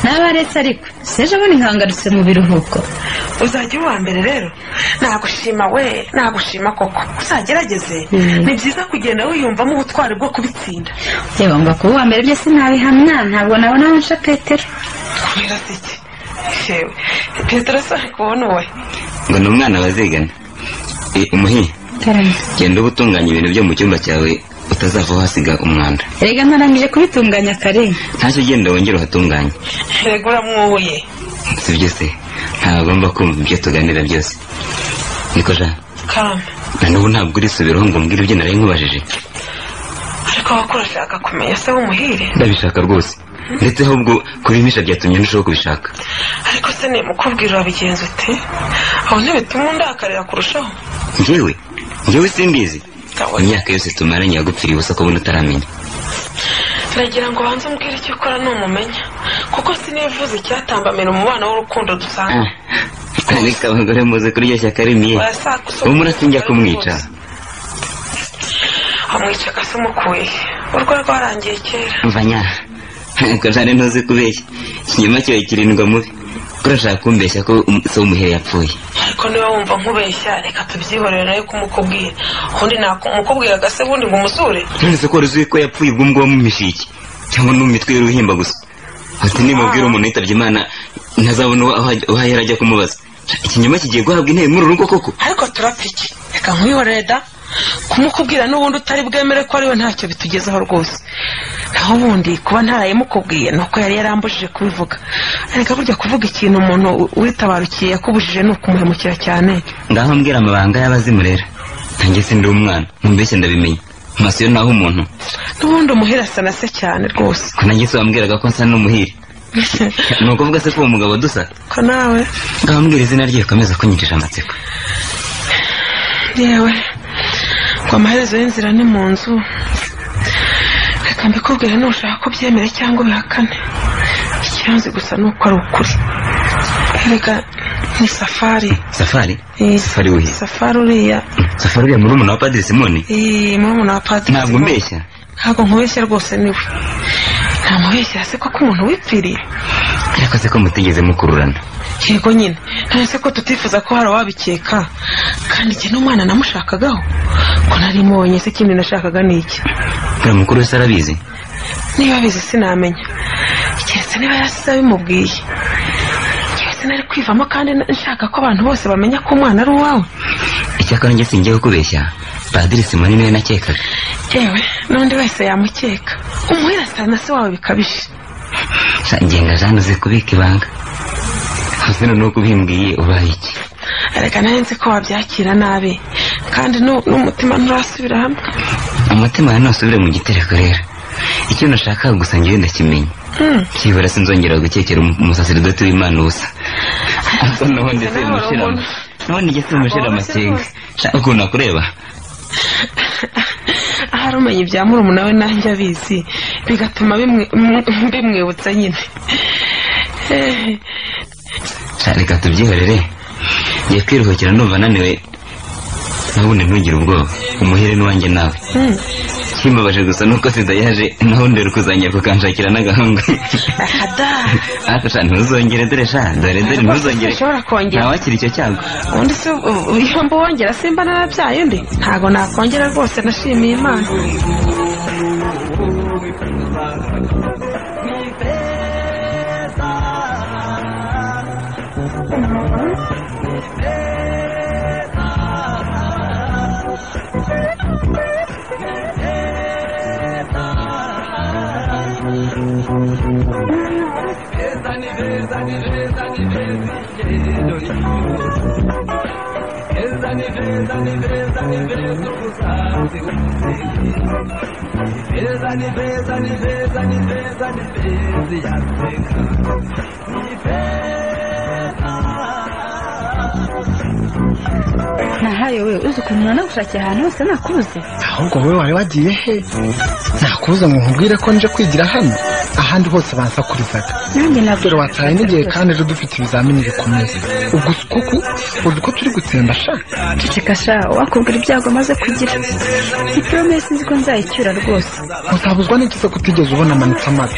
naba aretse ariko seje bundi nkangarutse mu biruhuko uzajya uba mbere rero nagushima we nagushima koko uzagerageze ni byiza kugenda wiyumvamo ubutwari bwo kubitsinda yewe ngo kuba uwa mbere byose ntabihamya ntabwo nabona aho nsha petero kubera se iki yewe petero se ari kubona uwe ngo ni umwana bazigana Eh, umuhire genda uba utunganya ibintu byo mu cyumba cyawe utazavaho hasiga umwanda erega ntarangije kubitunganya kare ntacyo ugenda wongera uhatunganye rego uramwuye si byo se ntagomba kumva ibyo tuganira byose niko ja karame na n'ubu ntabwo urisubiraho ngo umbwire ibyo nari nkubajije ariko abakuru urashaka kumenya se w'umuhire ndabishaka rwose ndetse ahubwo kubimisha byatumye ndushaho kubishaka ariko se nimukubwira urabigenza ute aho ntibituma undakarira kurushaho njyewe njyewe simbizi Kabone. imyaka yose tumaranye yagupfiriye ubusa ko buno utaramenya nagira ngo banze umbwire icyo ukora numumenya kuko sinifuza icyatambamira umubano w'urukundo dusanga reka abagore muze kuri iryo shyaka rimiye ubu muratinya kumwica amwica akase umukuye urwo rwarangiye kera mvanya kajane ntuzi kubeshya ikinyoma kiba kirindwa mubi kurashaka kumbeshya ko um- se w'umuhere yapfuye ariko niba wumva nkubeshya reka tubyihorere nawe kumukubwira ubundi nakumukubwira agase ubundi ngo umusure nonese ko wari uzi ko yapfuye ubwo ngubwo mumisha iki cyangwa ni mu mitwe y'uruhimba gusa ati nimubwira umuntu yitabye imana ntazabona uwo aho- aho yari ajya kumubaza ikinyoma kigiye guhabwa intebe muri uru rugo koko ariko turapfa iki reka nkwihorere da kumukubwira n'ubundi utari bwemere ko ariwe ntacyo bitugezaho rwose naho ubundi kuba ntarayimukubwiye ni uko yari yarambujije kubivuga areka burya kuvuga ikintu umuntu witabarukiye yakubujije ni ukumuhemukira cyane ngaho mbwira amabanga y'abazimu rero nanjye si ndi umwana mumbeshye ndabimenya amaso yo naho umuntu n'ubundi umuhira asa na se cyane rwose ko nanjye se wambwiraga ko nsa n'umuhire ni ukuvuga se ko uwo mugabo dusa ko nawe ngaho mbwira izina rye rikomeza kunyinjije amatsiko yewe ngo amaherezo y'inzira ni mu nzu reka mbikubwire nushaka ko byemere cyangwa ubihakane ikibazo gusa ni uko ari ukuri erega ni safari safari Eh, safari we safari uriya safari uriya muri umuntu wa padiri simoni eh, murumuna wa padiri ntabwo mbeshya ntabwo nkubeshya rwose niwe nta mubeshya se koko umuntu wipfiriye ariko se ko mutigeze mukururana yego nyine ntese ko tutifuza ko hari uwabikeka kandi njye n'umwana namushakagaho ko nari mubonye se ikindi nashakaga ni iki uriya mukuru we se arabizi niba abizi sinamenya keretse niba yarasize abimubwiye keretse nari kwivamo kandi na- nshaka ko abantu bose bamenya ko umwana ari uwawe icyakora njye singiye kukubeshya padiri simoni niwe nakekaga yewe n'undi wese yamukeka umuhira asa na se wawe bikabije Sa- ngenga jane uzi kubika ibanga hasi ni uko ubimbwiye ubaye iki erega nari nzi ko wabyakira nabi kandi nu- n'umutima nturasubira hamwe umutima wawe ntusubire mu gitereko rero icyo nashakaga gusa njyewe ndakimenya Hmm. kibura sinzongera gukekera umu- umusaseridoti w'imana ubusa asa n'ubundi se mushirama n'ubundi njye se mushira amakenga shaka ukuntu akureba ahari umenya ibya murumuna we nanjye abizi bigatuma bimwe- mm, bimwibutsa nyine Eh, Sha, reka tubyihorere ngiye kwiruhukira numva naniwe n'ubundi ntugire ubwoba umuhere n'uwanjye nawe mm. kimbabaje gusa nuko sida yaje naho ndera kuzanya kukanshakira n'agahanga Akada. ariko sha ntuzongere dore sha dore dore Ntabwo ntuzongere ushobora kongera. ntawakira icyo cyago ubundi se u- iyo mbubongera simba narabyaye undi ntabwo nakongera rwose nashimiye imana nahaye we uzi ukuntu nanagushakira ahantu hose nakubuze ahubwo wowe wari wagiye he nakubuza ngo nkubwire ko nje kwigira hano ahandi hose bansakurizaga nanjye nabwo dore wataye n'igihe kandi ejo dufite ibizamini bikomeye ubwo kuko uzi ko turi gutsemba sha ceceka sha wakubwira ibyago amaze kugira iporomesi nzi ko nzayicyura rwose uzabuzwa n'iki se kutigeze ubona amanitse amazi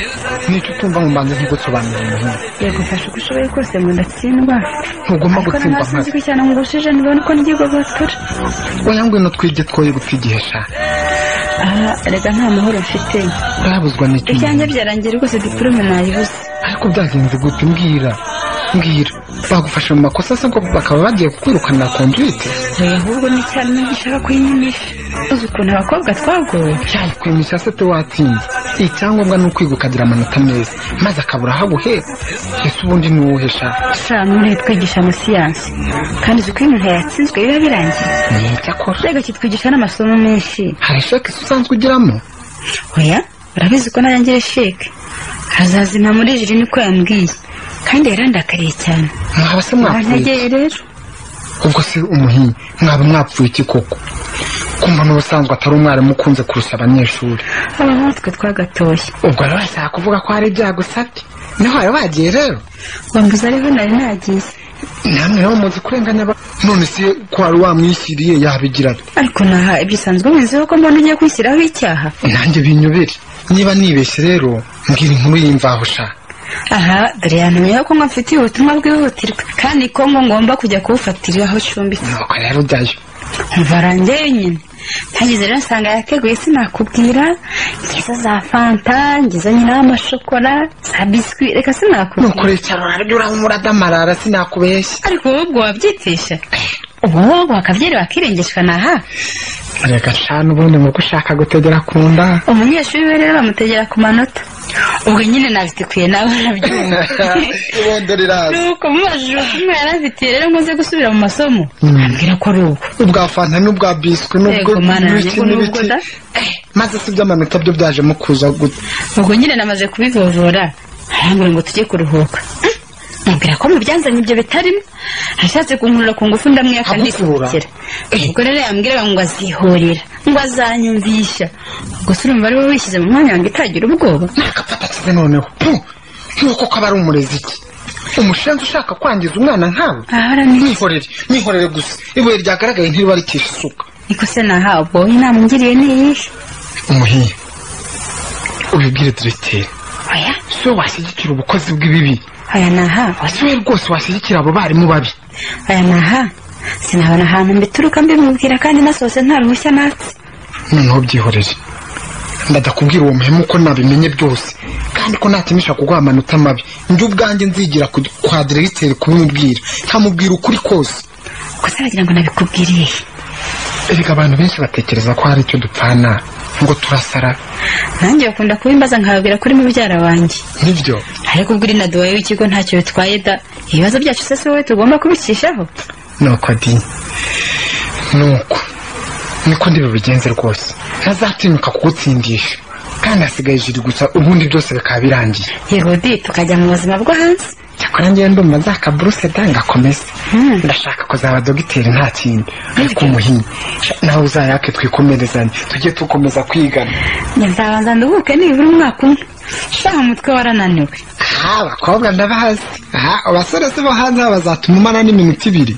nicyo utumva ngo mbanze ntigusobanurire umuhungu yego mfashe uko ushoboye kose ngo ndatsindwa ntugomba ariko gutsindwa ntabwo nzi amazi ko cyane ngo urushije nibone uko n'igihugu batura oya ngwino twige twoye gutigihe sha aha rega nta mahoro mfite urabuzwa n'iki ibyanjye byarangiye rwose diporome nayibuze ariko byagenze gute mbwira mbwira bagufashe mu makosa se ngo bakaba bagiye kukwirukana conduite oya ahubwo ni cyane nagishaka kuyinyumisha uzi ukuntu abakobwa twagowe kwimisha se pe watsinze icyangombwa ni ukwiga ukagira amanota meza maze akabura aho aguhera ese ubundi ni wowe sha sha none twigisha amasiyansi kandi uzi ko iyo umuntu yatsinzwe biba birangiye cyakora rega kitwigisha n'amasomo menshi hari sheke se usanzwe ugiramo oya urabizi ko narangira sheke hazazima muri jiri niko yambwiye kandi yarandakariye cyane mwaba se mwapfuye ntegeye rero ubwo se umuhinyi mwaba mwapfuye iki koko kumva n'ubusanzwe atari umwarimu ukunze kurusha abanyeshuri aba natwe twagatoshye ubwo rero bashaka kuvuga ko hari ibyago usabye naho wari wagiye rero wambuza ariho nari nagize namwe rero muzi kurenganya aba- none se ko wari wamwishyiriye yabigira ate ariko naha ibyo usanzwe mwizeho ko mbona ugiye kwishyiraho icyaha nanjye binyobere niba nibeshye rero mbwira inkuru y'imvaho sha aha dore yantumyeho ko ngo mfitiye ubutumwa bwihutirwa kandi ko ngo ngomba kujya kubufatira aho ucumbitse nuko rero ujyayo umva rangeyo nyine ntageze rero nsanga yateguye sinakubwira ngizo za fanta ngizo nyine amashokora za bisikwi reka sinakubwira nuko rero araryo urahumura adamarara sinakubeshya ariko wowe ubwo wabyitisha ubu wowe wakabyera wakirengeshwa ni aha reka cana ubundi mu ushaka gutegera ku nda umunyeshuri we rero bamutegera ku manota ubwo nyine nazitikuye nawe urabyumva ibondo riraza nuko mubajije ubutumwa yarazitiye rero ngo nze gusubira mu masomo ambwira ko ari ubwo ubwa fanta n'ubwa biswi n'ubwo Yego, mana yanjye, n'ibiki ngo ni n'ibiki ubwo da. maze si by'amanota byo byajemo kuza gute ubwo nyine namaze kubivovora arambwira ngo tujye kuruhuka mubwira ko mubyanzanye ibyo bitarimo ashatse kunkurura ku ngufu ndamwiyaka Agukura? ndikubikira ubwo rero yambwiraga ngo azihorera ngo azanyumvisha gusa urumva ari wowe wishyize mu mwanya wanjye utagira ubwoba Ese noneho pu, nuko kaba ari umurezi iki umushenzi ushaka kwangiza umwana nkawe mwihorere mwihorere gusa ibuye ryagaragaye ntiribarikisha isuka niko se nahawe ubwo wowe inama ungiriye ni iyihe umuhiye ubibwire diregiteri oya si we washyigikira ubukozi bw'ibibi oya naha si we rwose washyigikira abo barimu babi oya naha sinabona ahantu mbituruka mbimubwira kandi nasohotse nta ruhushya natse noneho byihorere ndadakubwira uwo muhemu ko nabimenye byose kandi ko natimisha kuguha amanota mabi njye ubwanjye nzigira ku- kwa diregiteri kubimubwira nkamubwira ukuri kose gusa aragira ngo nabikubwiriye erega abantu benshi batekereza ko hari icyo dupfana ngo turasara nanjye bakunda kubimbaza nkababwira kuri mubyara wanjye nibyo ariko ubwo uri na duwaye w'ikigo ntacyo bitwaye da ibibazo byacu se si wowe tugomba kubikishaho nuko di nuko niko ndi bubigenze rwose ntazatinyuka kugutsindisha kandi hasigaye ijiri gusa ubundi byose bikaba birangiye yego di tukajya mu buzima bwo hanze cyakora ngewe ndumva za kaburuse da ngakomeze ndashaka kuzaba dogiteri nta kindi ariko umuhinyi nawe uzayake twikomerezanye tujye dukomeza kwigana nzabanza nduhuke nibura umwaka umwe shaha umutwe warananiwe aha abakobwa ndabazi aha abasore si bo hanze aha bazatuma umara n'iminota ibiri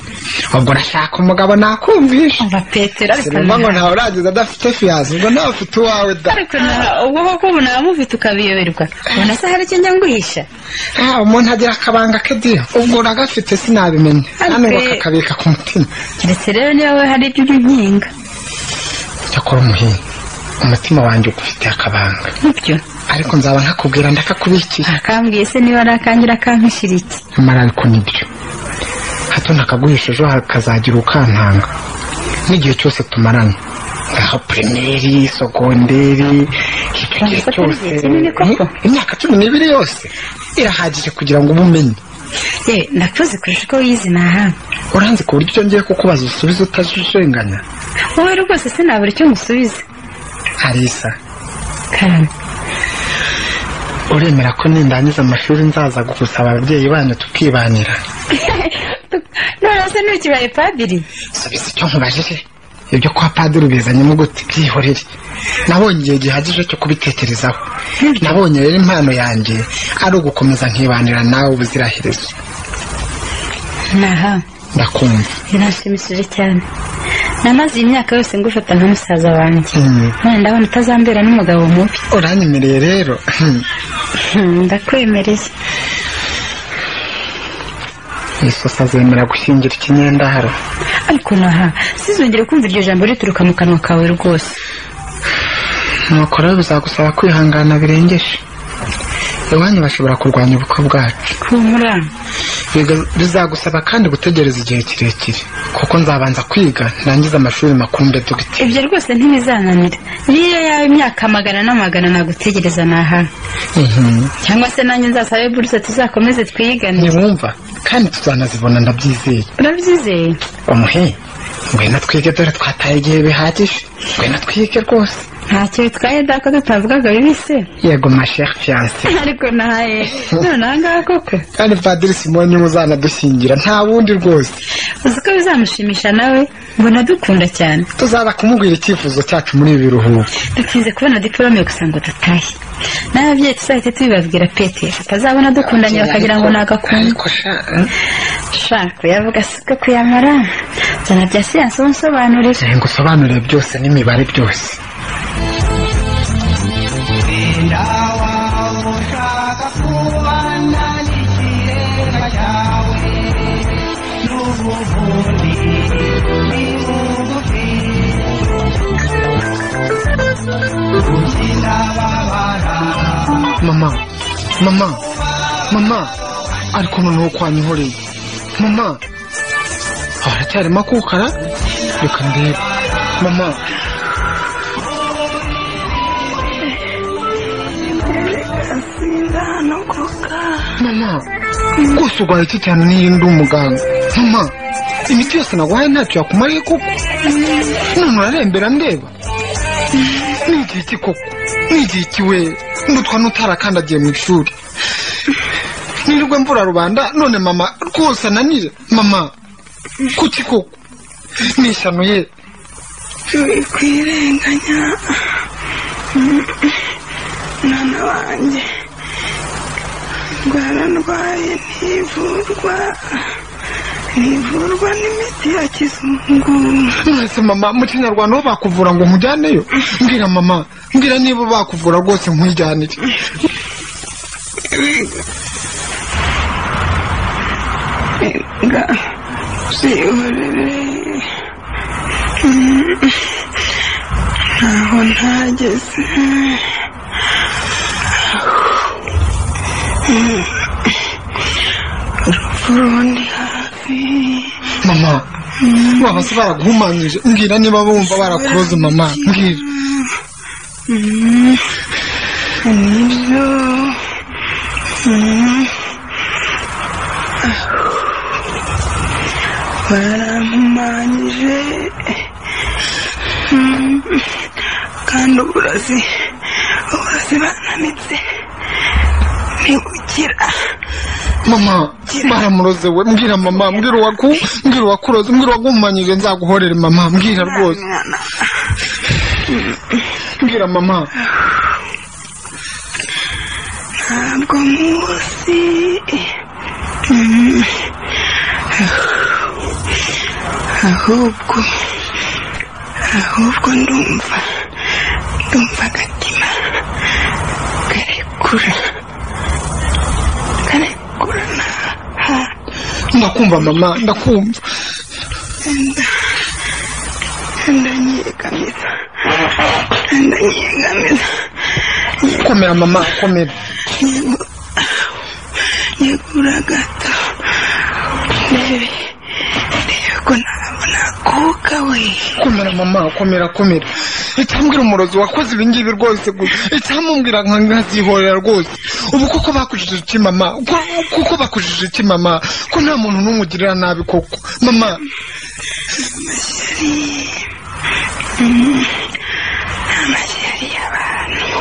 ubwo urashaka umugabo nakumvisha umva petero ariko sinumva ngo nta- ntawe urangiza adafite fiyazi ubwo nawe ufite uwawe da ariko na- ubwo koko ubu namufite ukabiyoberwa ubona se hari icyo njya nguhisha Ah, umuntu agira akabanga ke dia ubwo uragafite sinabimenya hano Ariko- bakakabika ku mutima keretse rero niba wowe hari ibyo urinkinga cyakora umuhinzi umutima wanjye ugufitiye akabanga nibyo ariko nzaba nkakubwira ndakakubikiye akambwiye se niba ari akangira akampishira iki nyamara ariko nibyo hato ntakaguhisha ejo hakazagira ukantanga n'igihe cyose tumaranye ngaho pirimeri sogonderi icyo gihe Urabona ko atari cyose igihe kinini koko? Hmm, imyaka cumi n'ibiri yose irahagije kugira ngo ube umenye yewe ndakuzi kurusha uko wiyizi nahanga uranze ku buryo ngiye kukubaza usubiza utajijenganya wowe rwose sinabura icyo musubiza harisa karame uremera ko nindangiza amashuri nzaza gusaba ababyeyi banyu tukibanira none se ntukibaye padiri subiza icyo nkubajije ibyo kwa padiri bizanyemo gute byihorere nabonye igihe gihagije cyo kubitekerezaho nabonye rero impano yanjye ari ugukomeza nkibanira nawe ubuziraherezo naha ndakumva binashimishije cyane namaze iyi myaka yose ngufata nka musaza wanjye Mm. none ndabona utazambera n'umugabo mubi uranyemereye rero Hmm, Hmm, ndakwemereye isosa zemera gushingira ikinyendaro ariko naha sizongere kumva iryo jambo rituruka mu kanwa kawe rwose nuko rero bizagusaba kwihangana birengeje iwanyu bashobora kurwanya ubukwe bwacu humura Biga- bizagusaba kandi gutegereza igihe kirekire kuko nzabanza kwiga ndangize amashuri makumbe dogiteri ibyo rwose ntibizananira niyo yaba imyaka magana n'amagana nagutegereza naha Mhm. cyangwa se nanjye nzasabe buruse tuzakomeze twigane ntiwumva kandi tuzanazibona ndabyizeye urabyizeye umuhe ngwino twige dore twataye igihe bihagije ngwino twige rwose ntacyo bitwaye dako tutavugaga bibi se yego ma chere fiance ariko nahaye none ahangaha koko kandi padiri simoni niwe uzanadushyingira nta wundi rwose uzi ko bizamushimisha nawe mbona dukunda cyane tuzaza kumubwira icyifuzo cyacu muri ibi biruhuko dutinze kubona diporome gusa ngo dutahe n'ababyeyi tuzahite tubibabwira pete batazabona dukundanye bakagira ngo ni agakungu shaka yavuga siko kuyamara zana bya siyansi unsobanurira ngo usobanurire byose n'imibare byose Inda wawe ushaka kubana mama mama mama ariko noneho kwanyihoreye mama haracyarimo akukara reka ndebe mama mama rwose urwaye iki cyane niyo ndi umuganga mama imiti yose naguhaye ntacyo yakumariye koko none urarembera ndeba ni igihe iki koko ni igihe iki we mbutwa n'utarakandagiye mu ishuri nirirwe mvura rubanda none mama rwose ananije mama kuki koko ni ishyano ye wikwirenganya mwana wanjye ndwara ndwaye ntivurwa ntivurwa n'imiti ya kizungu mwese mama mu kinyarwanda ho bakuvura ngo nkujyaneyo mbwira mama mbwira niba bakuvura rwose nkujyanire Nga zihorere ntaho ntageze urupfu rundi hafi mama baba se baraguhumanyije mbwira niba bumva barakuroze mama mbwira Mm, nibyo Mm. barampumanyije Mm, kandi uburozi uburozi bananitse ntibukira mama baramuroze we mbwira mama mbwira uwaku mbwira uwakuroze mbwira uwaguhumanyije nzaguhorere mama mbwira rwose mbwira mama ntabwo munsi ahubwo ahubwo ndumva ndumva agatima karekura karekura na ndakumva mama ndakumva nda ndanyegamiza ndanyegamiza komera mama komera yegura gato ndebe ndebe ko nabona akuka we komera mama komera komera icyambwira umurozi wakoze ibingibi rwose gusa icyamubwira nka nkazihorera rwose ubu koko bakujije iki mama Ko- koko bakujije iki mama ko nta muntu n'umwe ugirira nabi koko mama Mm. amashyari y'abantu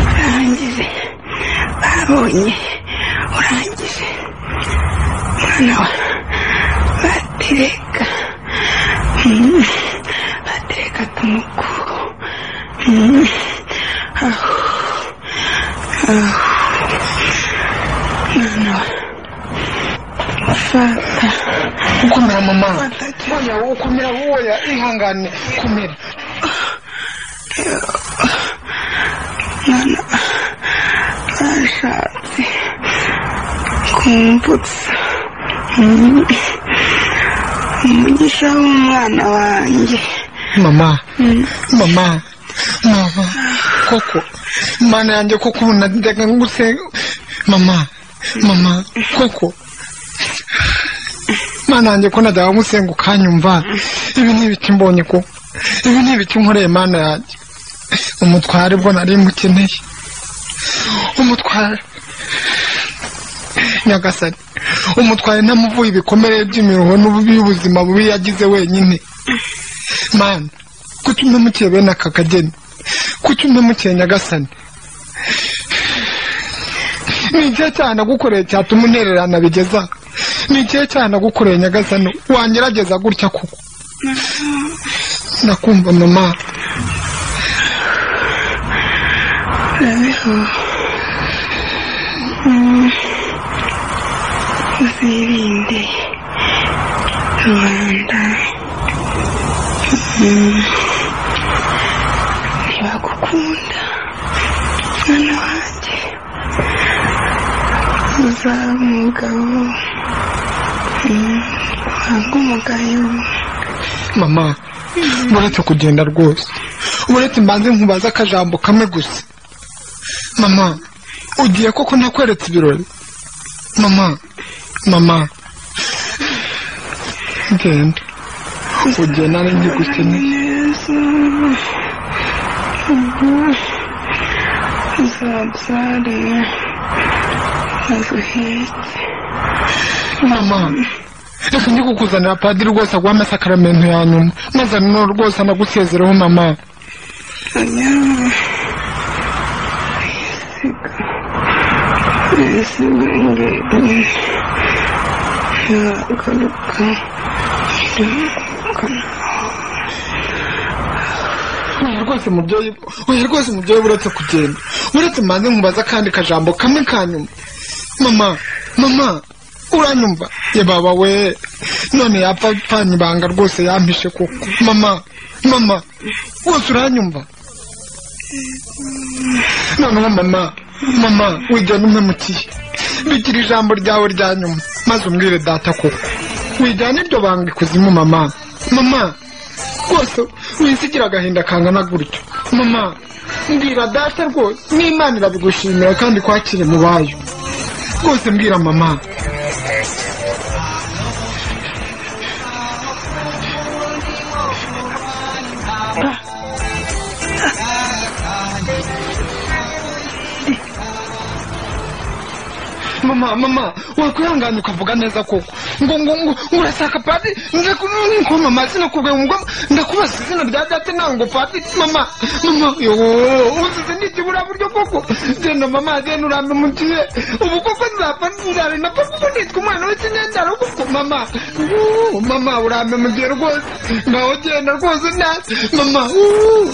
urangije babonye urangije mwana wa batireka Mm. batireka tumukuru Mm. aho aho mwana wa fata komera mama woya wowe komera woya ihangane komera mwana bashatse kumbutsa Mm. umugisha w'umwana wanjye mama mama mama koko mana yanjye koko ubu najyaga nguse mama mama koko mana yanjye ko najyaga ngusenga ukanyumva ibi ni ibiki mbonye ko ibi ni ibiki nkoreye mana yanjye umutware bwo nari mukeneye umutware nyagasani umutware ntamuvuye ibikomere by'imiruho n'ububi y'ubuzima bubi yagize wenyine mana kuki untemukiye bene aka kageni kuki untemukiye nyagasani ni igihe cyane nagukoreye cyatuma untererana bigeza ni igihe cyane nagukoreye nyagasani wangerageza gutya kuko ndakumva mama urabeho Mm. uzirinde rubanda Mm. ntibagukunda mwana wanjye uzaba umugabo Mm. uhabwe umugayo mama muretse kugenda rwose uretse mbanze nkubaze akajambo kamwe gusa mama ugiye koko ntakweretse ibirori mama mama genda ugiye nari ngigukeneye uzabyare aguheke mama reka ndi kukuzanira padiri rwose aguha amasakaramentu ya nyuma maze nanone rwose anagusezereho mama oya rwose mubyeyi oya rwose mubyeyi uretse kugenda uretse mbanze nkubaza akandi kajambo kamwe ka nyuma mama mama uranyumva ye baba we none yapfa pfanyibanga rwose yampishe koko mama mama rwose uranyumva noneho mama mama wigenda umpemukiye bigira ijambo ryawe rya nyuma maze umbwire data koko wijyana ibyo banga ikuzimu mama mama rwose wisigira agahinda kangana gutyo mama mbwira data rwose n'imana irabigushimira kandi kwakire mu bayo rwose mbwira mama mama mama wakwihangana ukavuga neza koko ngo ngo ngo urashaka padiri nze kuko mama izina kubwe ngo ndakubaza izina rya data ntango padiri mama mama yoo uzize n'ikibura buryo koko genda mama genda urambe umutiye ubu koko nzapfa nzare napfa kuko nitwa umwana w'ikinyendaro koko mama yoo, mama urambe mu gihe rwose ngaho genda rwose nawe mama yoo.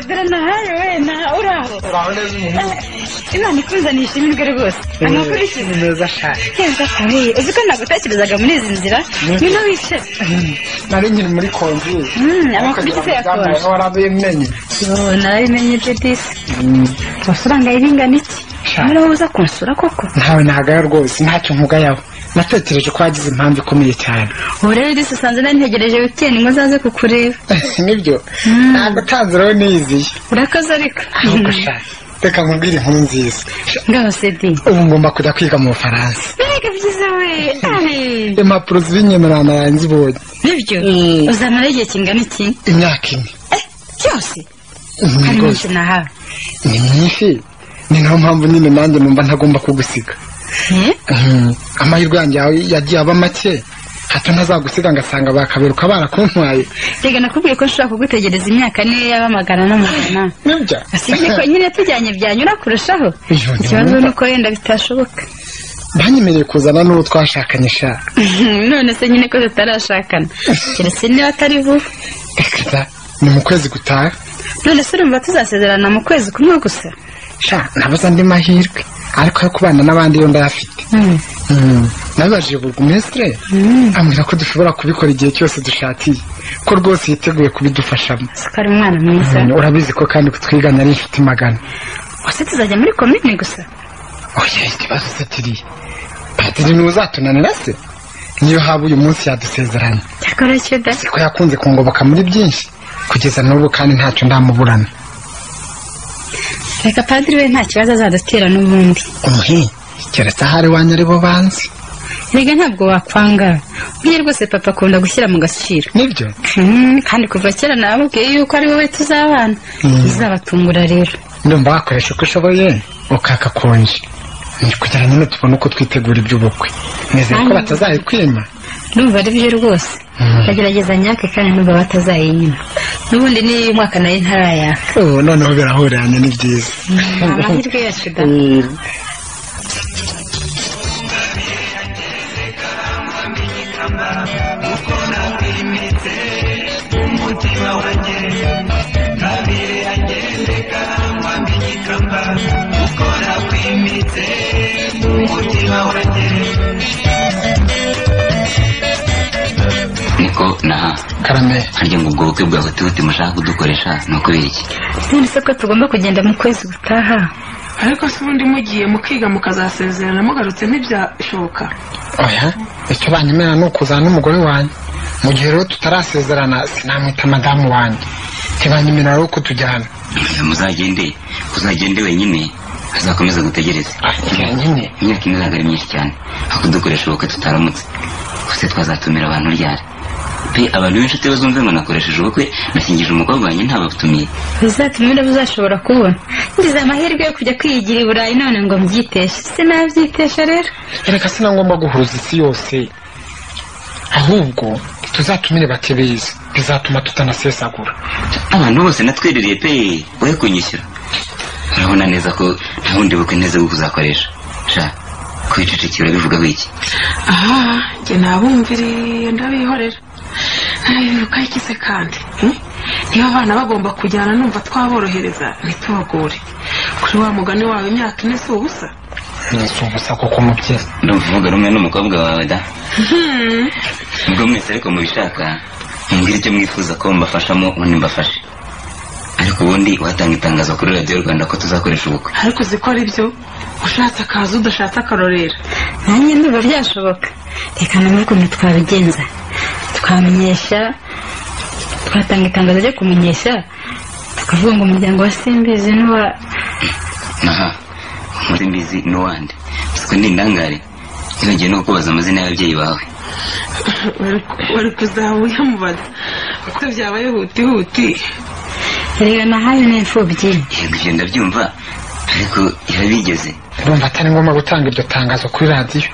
dore nahaye wenda uraho Eh, imana ikunze nishimirwe rwose amakuru ni meza cyane ikenza cyane uzi ko nagutekerezaga muri izi nzira niho wicara nari nkiri muri konjuri Mm, amakuru ufite ya konji. warabimenye Yo, nabimenye byo disi amafaranga y'ingana iki Sha. noneho uza kunsura koko ntawe ntagayo rwose ntacyo nkugayaho natekereje ko wagize impamvu ikomeye cyane ubu rero disi usanze nantegereje wikendi ngo nzaze kukureba nibyo ntabwo utanze rero niyiziye urakoze ariko ahubwo sha reka nkubwire inkuru nziza ngaho sedi ubu ngomba kujya kwiga mu bufaransa mbega byiza we Ai. impapuro z'inyemerano yanzibonye nibyo uzamara igihe kingana iki imyaka ine cyose Mhm, hari rwose. myinshi nahawe ni myinshi ni nayo mpamvu nyine nanjye numva ntagomba kugusiga Eh? Mhm, amahirwe yanjye yawe yagiye aba make hato ntazagusiga ngasanga bakaberuka barakuntwaye reka nakubwiye ko nshobora kugutegereza imyaka niyo yaba amagana n'amagana nibyo asibye ko nyine tujyanye byanyura kurushaho Iyo ni ikibazo ngombwa. ni uko wenda bitashoboka banyemereye kuzana n'uwo twashakanye sha none se nyine ko tutarashakana keretse niba atari vuba Za- ni mu kwezi gutaha none se urumva tuzasezerana mu kwezi kumwe gusa sha nabuze andi mahirwe ariko yo kubana n'abandi yo ndayafite Mm. nabibajije burugumesitire ambwira ko dushobora kubikora igihe cyose dushakiye ko rwose yiteguye kubidufashamo sukari umwana mwiza Mm, urabizi ko kandi kutwigana ari inshuti magana wase tuzajya muri komini gusa oya ikibazo se kiriya padiri niwe uzatunanira se niyo haba uyu munsi yadusezeranye cyakora icyo da ko yakunze kungoboka muri byinshi kugeza n'ubu kandi ntacyo ndamuburana reka padiri we nta kibazo azadutera n'ubundi umuhe keretse ahari wanyu ari bo banzi rega ntabwo wakwanga burya rwose papa akunda gushyira mu gaciro nibyo kandi kuva kera nababwiye yuko ari wowe tuzabana Mm. bizabatungura rero ndumva wakoresha uko ushoboye ukaka konje ni kugira nyine tubone uko twitegura iby'ubukwe nizeye ko Kandi- batazayikwima ndumva ari byo rwose ndagerageza nyake kandi nubwo batazayinyima n'ubundi ni umwaka nayo ntarayaka Oh, noneho birahurana ni byiza amahirwe yacu da umutima wanjye kabiri agendeka nkwambika ikamba uko nakwimitse umutima wanjye niko naha karame harya ngo ubwo bukwe bwawe tuti mushaka kudukoresha ni ukubera iki none se ko tugomba kugenda mu kwezi gutaha ariko se ubundi mugiye mukiga mukazasezerana mugarutse ntibyashoboka oya icyo banyemerera ni ukuzana n'umugore wanjye mu gihe rero tutarasezerana sinamwita madamu wanjye ntibanyemerera rero kutujyana Oya, muzagende uzagende wenyine azakomeza gutegereza nyine imyaka imwe izaga ari myinshi cyane aho kudukoresha ubukwe tutaramutse gusa twazatumira abantu ryari pe abantu b'inshuti bazumve ngo nakoresheje ubukwe nashyingije umukobwa wanjye ntabatumiye bizatumira uzashobora kubona ngize amahirwe yo kujya kwiyigira i burayi none ngo mbyiteshe sinabyitesha rero reka sinagomba guhuruza isi yose ahubwo tuzatumire bake beza bizatuma tutanasesagura abantu bose natwerereye pe wowe kunyishyura urabona neza ko nta bundi bukwe neza bwo kuzakoresha sha kwicecekera bivugaho iki aha njye nabumviriye ndabihorera ntabibuka ikize kandi hmm? niba abana bagomba kujyana numva twaborohereza ntitubagore kuri wa mugani wawe imyaka ine si ubusa si ubusa kuko umubyeyi ndumva uvuga rumwe n'umukobwa wawe da Hmm. ubwo mwese ariko mubishaka mumbwire icyo mwifuza ko mbafashamo ubundi mbafashe ariko ubundi watanga itangazo kuri radiyo rwanda ko tuzakoresha ubukwe ariko uzi ko ari byo ushatse akazi udashatse akarorera nanjye ndumva byashoboka reka numve ukuntu twabigenza twamenyesha twatanga itangazo ryo kumenyesha tukavuga ngo umuryango wa simbizi n'uwa aha muri mbizi n'uwande siko ni indangare ntibagiye no kukubaza amazina y'ababyeyi bawe wari kuzaba uyamubaza kuko byabaye hutihuti reba nahaye n'imfubyi yego ibyo ndabyumva ariko irabigeze urumva atari ngombwa gutanga iryo tangazo kuri radiyo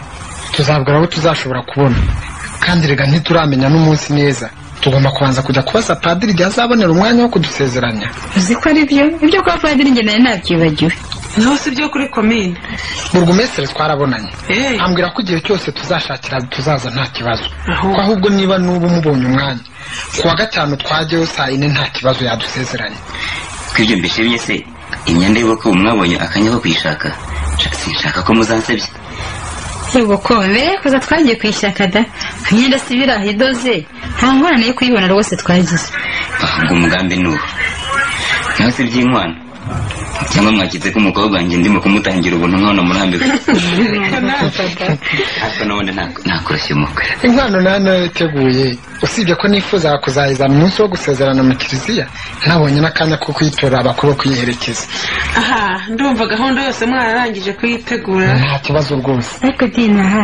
tuzabwira abo tuzashobora kubona kandi rega ntituramenya n'umunsi neza tugomba kubanza kujya kubaza padiri igihe azabonera umwanya wo kudusezeranya uzi ko ari byo ibyo kwa padiri njye nawe nabyibagiwe naho si ibyo kuri komine mu rwumesere twarabonanye ambwira ko igihe cyose tuzashakira tuzaza nta kibazo ko ahubwo niba n'ubu mubonye umwanya ku wa gatanu twajyayo saa yine nta kibazo yadusezeranye twibyo mbishimye se imyenda y'ubukwe ubu mwabonye akanya ko kuyishaka Sha- sinshaka ko muzansebya yego ko mbere kuza twagiye ku ishyaka da imyenda si ibiraha idoze nta ngorane yo kuyibona rwose twagize ngo umugambi ni uwo nawe se by'inkwano cyangwa mwakize ko umukobwa wanjye ndimo kumutangira ubuntu nkabona murambiwe ariko n'ubundi nta- ntakoroshye umukwe inkwano nayo nayo iteguye usibye ko nifuzaga kuzahiza mu munsi wo gusezerana mu kiliziya ntabonye n'akanya ko kuyitora abakuru bo kuyiherekeza aha ndumva gahunda yose mwararangije kuyitegura nta kibazo rwose ariko dinaha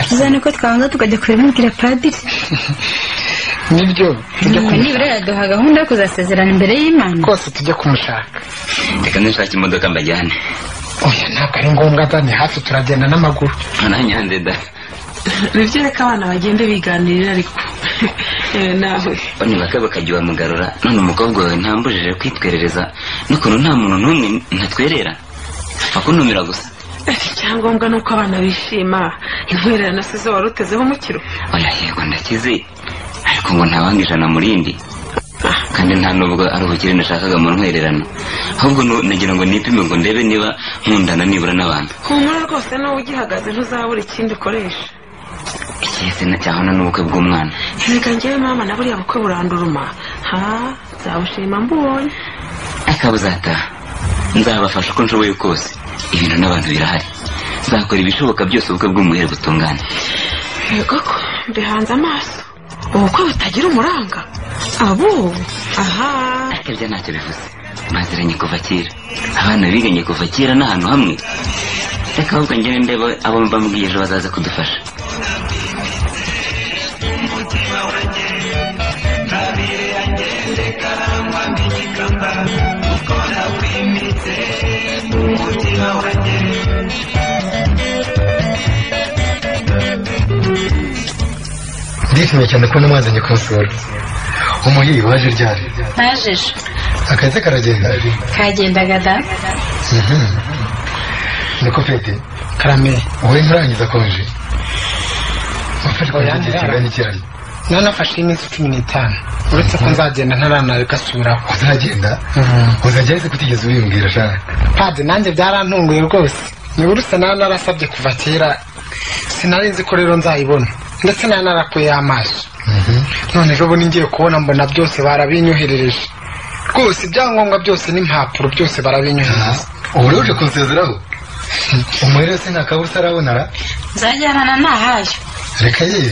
tuzane ko twabanza tukajya kubibwira padiri nibyo tujya Ngo nibura yaduha gahunda yo kuzasezerana imbere y'imana rwose tujye kumushaka reka nishake imodoka mbajyane oya ntabwo ari ngombwa da ni hafi turagenda n'amaguru ntanyanze da nibyo reka abana bagende biganirira ariko Eh, nawe bano bake bakajya bamugarura none umukobwa wawe ntambujije kwitwerereza n'ukuntu nta muntu n'umwe ntatwerera apfa kuntumira gusa icyangombwa ni uko abana bishima intwererano si zo wari utezeho umukiro oya yego ndakize ariko ngo ntabanga ijana mu rindi kandi nta nubwo ari ubukire nashakaga mu ntwererano ahubwo nu- nagira ngo nipime ngo ndebe niba nkundana nibura n'abantu humura rwose n'uwo ugihagaze ntuzabura ikindi ukoresha ikihese cyahona n'ubukwe bw'umwana erega ngewe mama na buriya bukwe buranduruma ha nzabushima mbubonye akabuzataha nzabafasha uko nshoboye kose ibintu n'abantu birahari nzakora ibishoboka byose ubukwe bw'umuhere butungane yego ko mbihanze amaso ubukwe butagira umuranga abo aha ariko ibyo ntacyo bivuze baziranye kuva kera abana biganye kuva kera n'ahantu hamwe reka ahubwo njyewe ndeba abo mbambwiye ejo bazaza kudufasha ndishimye cyane kubona mwazanye kumusura umuhiri waje ryari ntajeje akazi karagenda kagendaga da Mhm. niko pete karame wowe nturangiza konje wafashe konje igihe kingana iki nanafashe iminsi cumi n'itanu uretse ko nzagenda ntaranareka asubiraho uzagenda uzajya ahise kutigeze ubimbwira shaka padi nanjye byarantunguye rwose niba uretse nawe narasabye kuva kera sinari nzi ko rero nzayibona ndetse nawe narakuyeho amaso none ejo bundi ngiye kubona mbona byose barabinyoherereje rwose ibyangombwa byose n'impapuro byose barabinyohereje ubu rero uje kunsezeraho umuhiri se nta kabusa arabona ra nzajyana ntahayo reka ye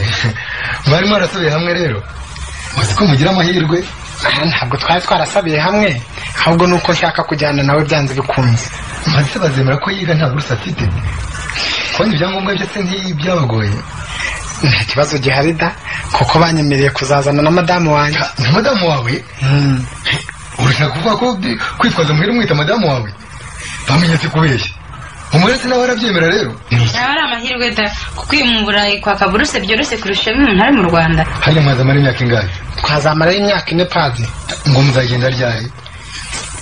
mwari mwarasabiye hamwe rero uzi ko mugira amahirwe aha ntabwo twari twarasabiye hamwe ahubwo ni uko nshaka kujyana nawe byanze bikunze maze bazemera ko yiga nta buruse afite kubona ibyangombwa byose nk'ibi byabagoye nta kibazo gihari da kuko banyemereye kuzazana na madamu wanjye na madamu wawe urashaka kuvuga ko bi- kwitwaza muhira umwita madamu wawe bamenyetse kubeshya umuretse nawe arabyemera rero yaba ari amahirwe da kuko uyu mu burayi kwaka buruse byoroshye kurusha iyo umuntu ari mu rwanda hano mwazamara imyaka ingahe twazamarayo imyaka ine padi ngo muzagenda ryari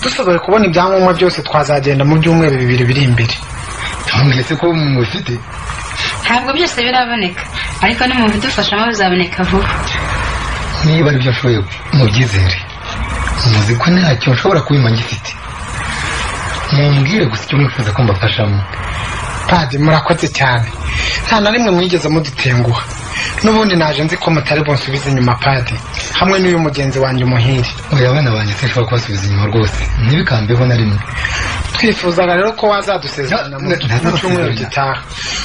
dushoboye kubona ibyangombwa byose twazagenda mu byumweru bibiri biri imbere mwese ko mubifite ntabwo byose biraboneka ariko nimubidufashamo bizaboneka vuba niba aribyo nshoboye mubyizere muzi ko ntacyo nshobora kubima ngifite mumbwire gusa icyo mwifuza ko mbafashamo padi murakoze cyane nta na rimwe mwigeze mudutenguha n'ubundi naje nzi ko mutari bunsubize inyuma padi hamwe n'uyu mugenzi wanjye umuhiri oya abana banjye sinshobora kubasubiza inyuma rwose ntibikambeho na rimwe twifuzaga rero ko wazadusezerana mu mu cyumweru gitaha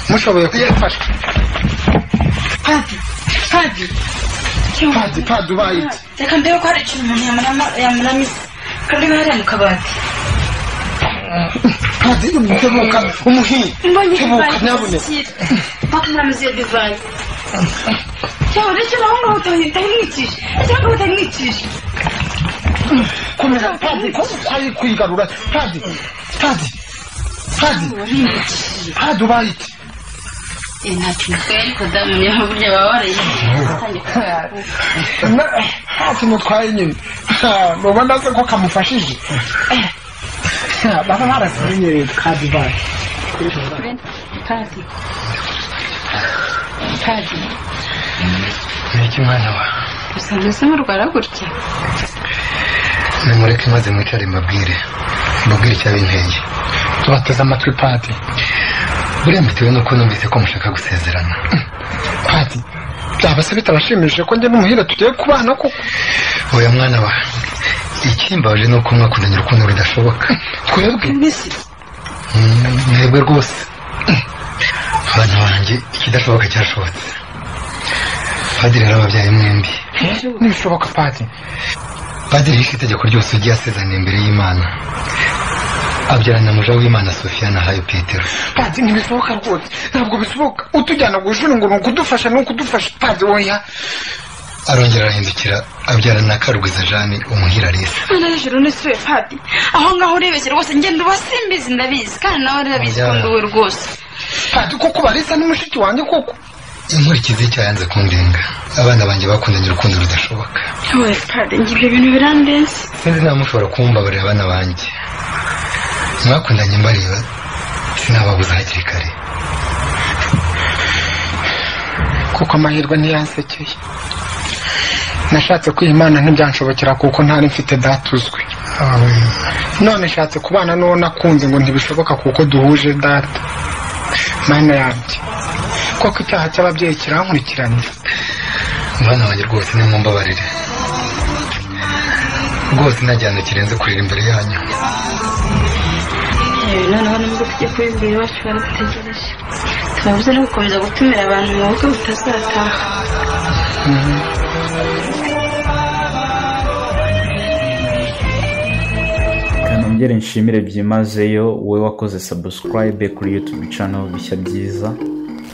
mushoboye kudufasha padi padi padi padi ubaye iki reka mbere ko hari ikintu umuntu yamurama- yamuramisa kandi niba hariya mu kabati padi tebuka umuhiri mbonye tebuka divayi nyabuneka itakira bakumuramiza iyo divayi cyangwa ndetse naho ngaho utamwitije cyangwa utamwitije komera padi ko utari kwigarura padi padi padi padi ubaye iki nta kintu twari ariko damu niyo burya baba warayigiye ntacyo mutwaye nyine Ha, mubona se ko kamufashije Ha, baba barasinyereye padi ubaye padi padi niki mwana wa usanzwe se murwara gutya nimureke maze mwicare mbabwire mbabwire icyabintenge tubateze amatwi padi buriya mbitewe nuko numvise ko mushaka gusezerana padi byaba se bitabashimishije ko njye n'umuhira tugiye kubana koko oya mwana wa ikimbabaje ni uko mwakundanye urukundo rudashoboka twebwe Mm, mwebwe rwose abana banjye ikidashoboka cyashobotse padiri yarababyaye mwembi ntibishoboka padi padiri yishe itegeko ryose ugiye asezana imbere y'imana abyarana muja w'imana sofiya na hayo petero padi ntibishoboka rwose ntabwo bishoboka utujyana ku ishuri ngo ni ukudufasha ni ukudufasha padi woya arongera arahindukira abyarana na karwiza jani umuhira arisa none hejuru nisuye padi aho ngaho urebeshye rwose ngenda uba simbizi ndabizi kandi nawe ndabizi ko ndi we rwose padi koko barisa n'umushiki wanjye koko inkurikizi y'icyaha yanze kundenga abana banjye bakundanye urukundo rudashoboka we padi ngira ibintu birandenze sinzi nawe mushobora kumbabarira abana banjye mwakundanye mbareba sinababuza hakiri kare kuko amahirwe ntiyansekeye nashatse kwihimana ntibyanshobokera kuko ntari mfite data uzwi none nshatse kubana n'uwo nakunze ngo ntibishoboka kuko duhuje data mana yanjye koko icyaha cy'ababyeyi kirankurikiranye mwana wanjye rwose nimumbabarire rwose nta gihano kirenze kurira imbere yanyu noneho nubwo tujya kuri buri iwacu baradutegereje tubabuze no gukomeza gutumira abantu mu bukwe butazataha reka nongere nshimire byimazeyo wowe wakoze sabusikarayibe kuri yutubi cano bishya byiza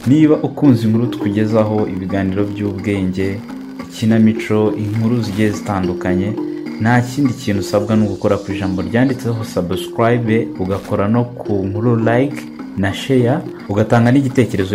niba ukunze inkuru tukugezaho ibiganiro by'ubwenge ikinamico inkuru zigiye zitandukanye nta kindi kintu usabwa ni ugukora ku ijambo ryanditseho sabusikarayibe ugakora no ku nkuru layike na sheya ugatanga n'igitekerezo